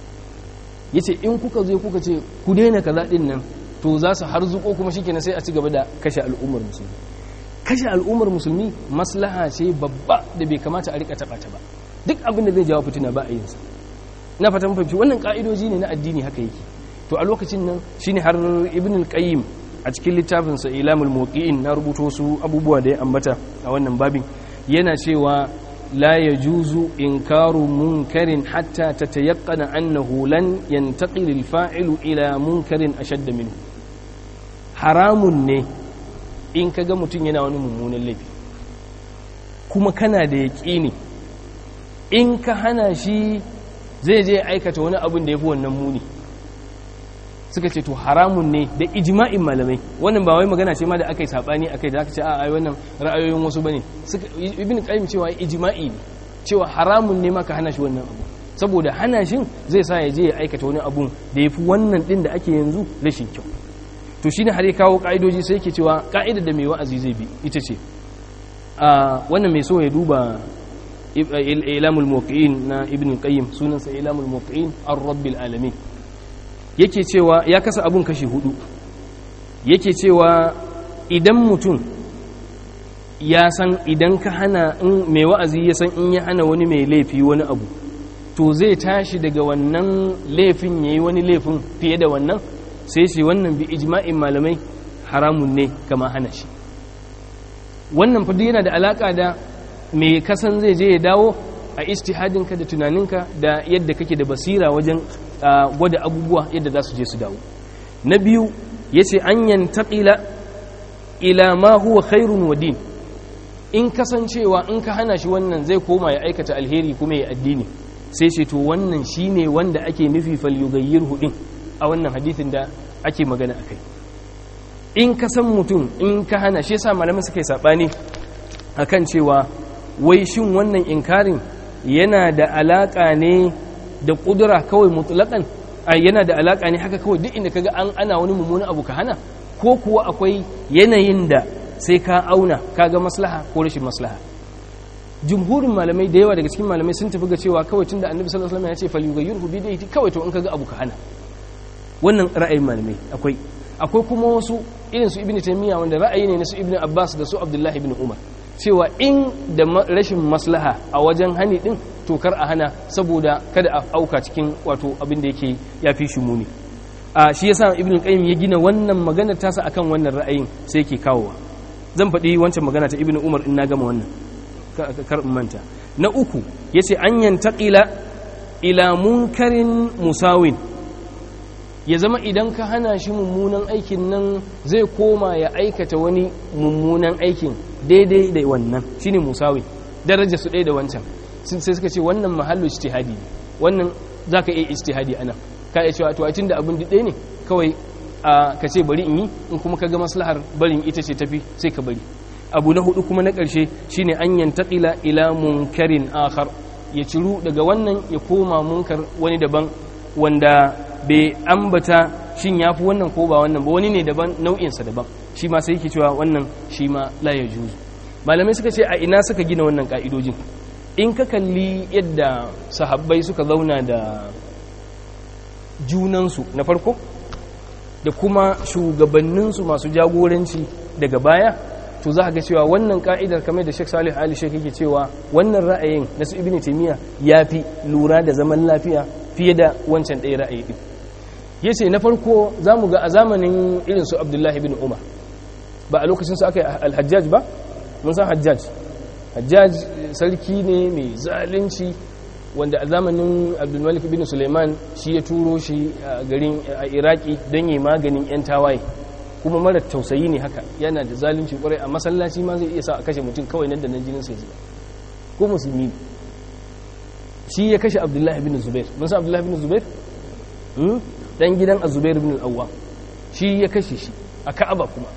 yace in kuka zo kuka ce ku daina kaza din nan to za su harzuko kuma shikenan sai a ci gaba da kashe al'ummar musulmi kashe al'ummar musulmi maslaha ce babba da bai kamata a rika taba ta ba duk abin da zai jawo fitina ba a yin sa na fatan fahimci wannan ka'idoji ne na addini haka yake to a lokacin nan shine har ibn al-qayyim a cikin littafinsa ilamul muqiin na rubuto su abubuwa da ya ambata a wannan babin yana cewa la yajuzu inkaru munkarin hatta tatayaqqana annahu lan yantaqil al-fa'ilu ila munkarin ashadda minhu haramun ne in kaga mutum yana wani mummunan laifi kuma kana da yaƙini in ka hana shi zai je aikata wani abin da ya fi wannan muni suka ce to haramun ne da ijma'in malamai wannan ba wai magana ce ma da aka yi saɓani aka yi da aka ce a ai wannan ra'ayoyin wasu bane ibn qayyim cewa ijma'i ne cewa haramun ne ma ka hana shi wannan abu saboda hana shin zai sa ya je ya aikata wani abun da ya fi wannan ɗin da ake yanzu rashin kyau to shine har ya kawo ka'idoji sai yake cewa ka'idar da mai wa'azi zai bi ita ce a wannan mai so ya duba ilamul muwaqqi'in na ibn qayyim sunansa ilamul muwaqqi'in ar-rabbil alamin yake cewa ya kasa abun kashi hudu yake cewa idan mutum ya san idan ka hana in mai wa'azi ya san in ya hana wani mai laifi wani abu to zai tashi daga wannan laifin yayi wani laifin fiye da wannan sai shi wannan bi ijma'in malamai haramun ne kama hana shi wannan fadu yana da alaka da mai kasan zai je ya dawo a istihadinka da tunaninka da yadda kake da basira wajen gwada abubuwa yadda za su je su dawo na biyu ya ce an yantaƙila ila ma huwa khairun wa din in kasancewa in ka hana shi wannan zai koma ya aikata alheri kuma ya addini sai ce to wannan shine wanda ake nufi falyugayyir hudin a wannan hadithin da ake magana a kai in ka san mutum in ka hana shi yasa malamin suka yi saɓani akan cewa wai shin wannan inkarin yana da alaƙa ne da ƙudura kawai mutlaƙan yana da alaƙa ne haka kawai duk inda kaga an ana wani mummunan abu ka hana ko kuwa akwai yanayin da sai ka auna kaga maslaha ko rashin maslaha jumhurin malamai da yawa daga cikin malamai sun tafi ga cewa kawai tunda annabi sallallahu alaihi wasallam ya ce falyughayyirhu bi yadihi kawai to in kaga abu ka hana wannan ra'ayin malamai akwai akwai kuma wasu irin su ibnu taymiya wanda ra'ayi ne na su ibnu abbas da su abdullahi ibn umar cewa in da rashin maslaha a wajen hani din to kar a hana saboda kada a auka cikin wato abin da yake ya fi shi muni a shi yasa ibnu qayyim ya gina wannan magana tasa akan wannan ra'ayin sai yake kawowa zan faɗi wancan magana ta ibnu umar in na gama wannan kar in manta na uku yace an yantaqila ila munkarin musawin ya zama idan ka hana shi mummunan aikin nan zai koma ya aikata wani mummunan aikin daidai da wannan shine musawi daraja su ɗaya da wancan sai suka ce wannan mahallu ijtihadi ne wannan zaka iya ijtihadi ana ka iya cewa to a tunda abin ɗaya ne kawai ka ce bari in yi in kuma ka ga maslahar barin ita ce tafi sai ka bari abu na hudu kuma na ƙarshe shine an yantaqila ila munkarin akhar ya ciru daga wannan ya koma munkar wani daban wanda bai ambata shin ya fi wannan ko ba wannan ba wani ne daban nau'insa daban shi ma sai yake cewa wannan shi ma la ya juzu malamai suka ce a ina suka gina wannan ka'idojin in ka kalli yadda sahabbai suka zauna da junansu na farko da kuma shugabanninsu masu jagoranci daga baya to za ga cewa wannan ka'idar kamar da Sheikh Salih Ali Sheikh yake cewa wannan ra'ayin na su Ibn Taymiyyah yafi lura da zaman lafiya fiye da wancan ɗaya ra'ayi din yace na farko zamu ga a zamanin irin su Abdullahi ibn Umar ba a lokacin su aka yi al-Hajjaj ba mun san Hajjaj Hajjaj sarki ne mai zalunci wanda a zamanin Abdulmalik ibn Suleiman shi ya turo shi a garin a Iraki don yi maganin yan tawaye kuma mara tausayi ne haka yana da zalunci kwarai a masallaci ma zai iya sa a kashe mutum kawai nan da nan jinin sai zuba ko musulmi shi ya kashe abdullahi bin zubair mun san abdullahi bin zubair dan gidan azubair bin al-awwam shi ya kashe shi a ka'aba kuma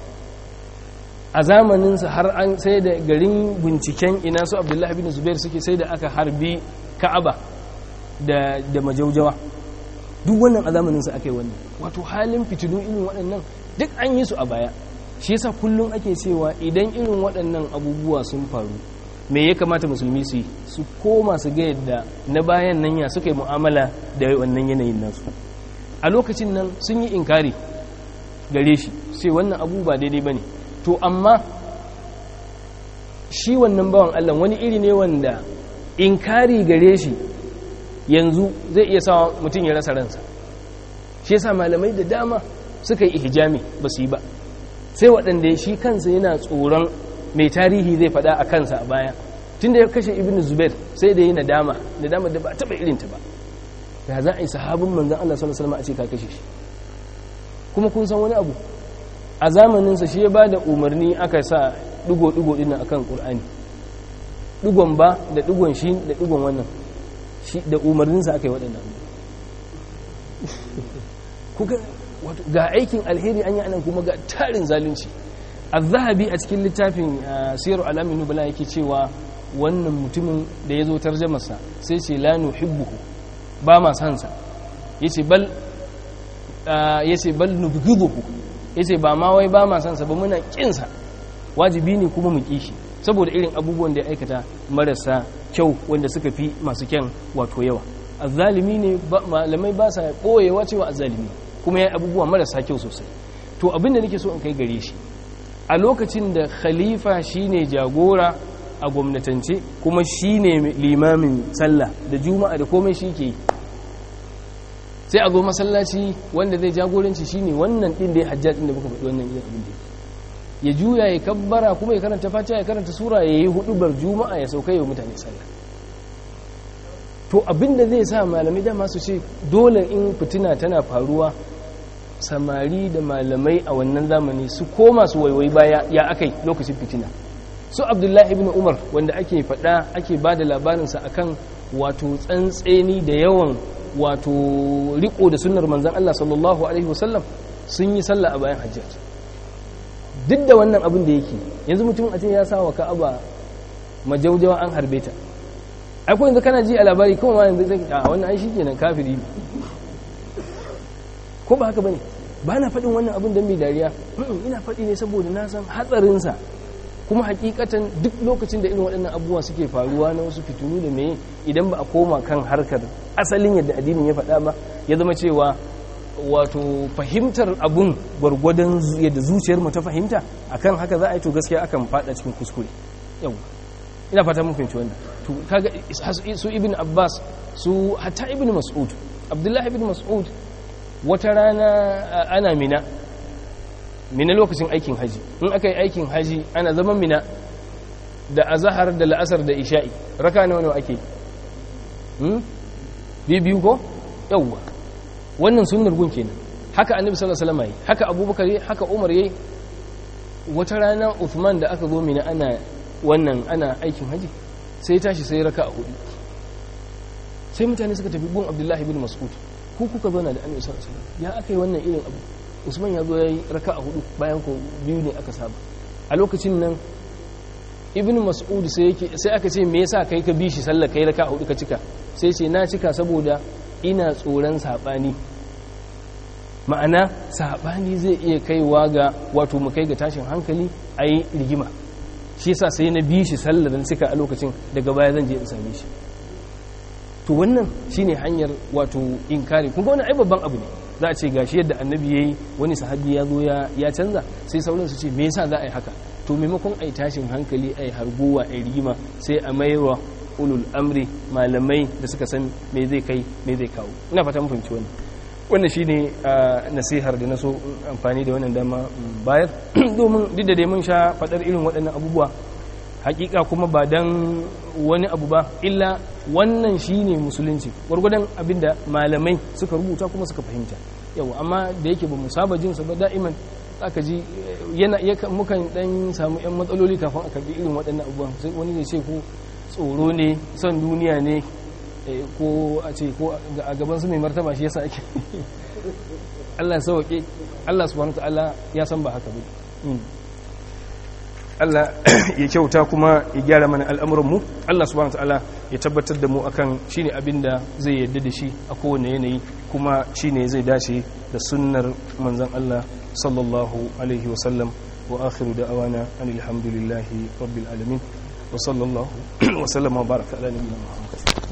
a zamaninsa har an sai da garin binciken ina su abdullahi bin zubair suke sai da aka harbi ka'aba da da majaujawa duk wannan a zamaninsa aka yi wannan wato halin fitinu irin waɗannan duk an yi su a baya shi yasa kullum ake cewa idan irin waɗannan abubuwa sun faru me ya kamata musulmi su yi su koma su ga yadda na bayan nan ya suka yi mu'amala da wannan yanayin nasu a lokacin nan sun yi inkari gare shi sai wannan abu ba daidai ba ne to amma shi wannan bawan allah wani iri ne wanda inkari gare shi yanzu zai iya sa mutum ya rasa ransa shi yasa malamai da dama suka yi ihjami ba su yi ba sai waɗanda shi kansa yana tsoron mai tarihi zai faɗa a kansa a baya tun da ya kashe ibn zubair sai da yi nadama nadama da ba taɓa irinta ba ya za a yi sahabin manzan Allah sallallahu alaihi a ce ka kashe shi kuma kun san wani abu a zamaninsa shi ya ba da umarni aka sa ɗigo-ɗigo ɗin akan ƙur'ani digon ba da digon shi da digon wannan shi da umarninsa aka yi waɗannan kuka ga aikin alheri an yi anan kuma ga tarin zalunci az-zahabi a cikin littafin siyar alamin nubala yake cewa wannan mutumin da ya zo tarjamarsa sai ce la nuhibbuhu ba ma san sa yace bal yace bal nubghiduhu yace ba ma wai ba ma san sa ba muna kin sa wajibi ne kuma mu kishi saboda irin abubuwan da ya aikata marasa kyau wanda suka fi masu kyan wato yawa azzalimi ne malamai ba sa boyewa cewa azzalimi kuma ya abubuwa marasa kyau sosai to abin da nake so in kai gare shi a lokacin da khalifa shine jagora a gwamnatance kuma shine limamin sallah da juma'a da komai shi ke sai a zo masallaci wanda zai jagoranci shine wannan din da ya hajjat din da muka faɗi wannan yin abin da ya juya ya kabbara kuma ya karanta fatiha ya karanta sura ya yi hudubar juma'a ya sauka yau mutane sallah to abin da zai sa malamai dama su ce dole in fitina tana faruwa samari da malamai a wannan zamani su koma su waiwai baya ya akai lokacin fitina su abdullahi ibn umar wanda ake faɗa ake ba da labarinsa akan wato tsantseni da yawan wato riko da sunnar manzan Allah sallallahu alaihi wasallam sun yi sallah a bayan hajjat duk da wannan abin da yake yanzu mutum a ce ya sa wa ka'aba majaujawa an harbe ta akwai yanzu kana ji a labari kuma ma yanzu zai a wannan ai shikenan kafiri ko ba haka bane ba na faɗin wannan abin don mai dariya ina faɗi ne saboda na san hatsarinsa kuma hakikatan duk lokacin da irin waɗannan abubuwa suke faruwa na wasu fitunu da meye idan ba a koma kan harkar asalin yadda addinin ya faɗa ba ya zama cewa wato fahimtar abun gwargwadon yadda zuciyar mu ta fahimta akan haka za a yi to gaskiya akan faɗa cikin kuskure yau ina fata mun fahimci wannan to kaga su ibn abbas su hatta ibn mas'ud abdullahi ibn mas'ud wata rana ana mina mina lokacin aikin haji in aka yi aikin haji ana zaman mina da azahar da la'asar da isha'i raka nawa nawa ake biyu ko yawwa wannan sunnar gun kenan haka annabi sallallahu alaihi wasallam haka abubakar haka umar yayi wata rana uthman da aka zo mina ana wannan ana aikin haji sai tashi sai raka a hudu sai mutane suka tafi gun abdullahi bin mas'ud ku kuka zauna da annabi sallallahu alaihi wasallam ya aka yi wannan irin abu usman ya zo ya yi raka a hudu bayan ko biyu ne aka saba a lokacin nan ibn mas'ud sai yake sai aka ce me yasa kai ka bi shi sallar kai raka a hudu ka cika sai ce na cika saboda ina tsoron sabani ma'ana sabani zai iya kaiwa ga wato mu kai ga tashin hankali a yi rigima shi yasa sai na bi shi sallar dan cika a lokacin daga baya zan je in same shi to wannan shine hanyar wato inkari kun ga wannan ai babban abu ne za a ce gashi yadda annabi yayi wani sahabi ya zo ya canza sai sauran su ce me yasa za a yi haka to maimakon ai tashin hankali ai harguwa ai rigima sai a maiwa ulul amri malamai da suka san me zai kai me zai kawo ina fata mun fahimci wannan wannan shine nasihar da na so amfani da wannan dama bayar domin duk da dai mun sha fadar irin waɗannan abubuwa hakika kuma ba dan wani abu ba illa wannan shine musulunci gwargwadon abinda malamai suka rubuta kuma suka fahimta yau amma da yake ba mu saba jin sa ba da'iman aka ji yana mukan dan samu yan matsaloli kafin a karbi irin waɗannan abubuwan sai wani ne ce ko tsoro ne son duniya ne ko a ce ko a gaban su mai martaba shi yasa ake Allah ya sauke Allah subhanahu wa ta'ala ya san ba haka ba Allah ya kyauta kuma ya gyara mana al'amuranmu Allah subhanahu ta'ala ya tabbatar da mu akan shine abin da zai yadda da shi a kowane yanayi kuma shine zai dace da sunnar manzon Allah sallallahu alaihi wasallam wa akhiru da'awana alhamdulillahi rabbil alamin wa sallallahu wa sallama baraka ala nabiyyina Muhammad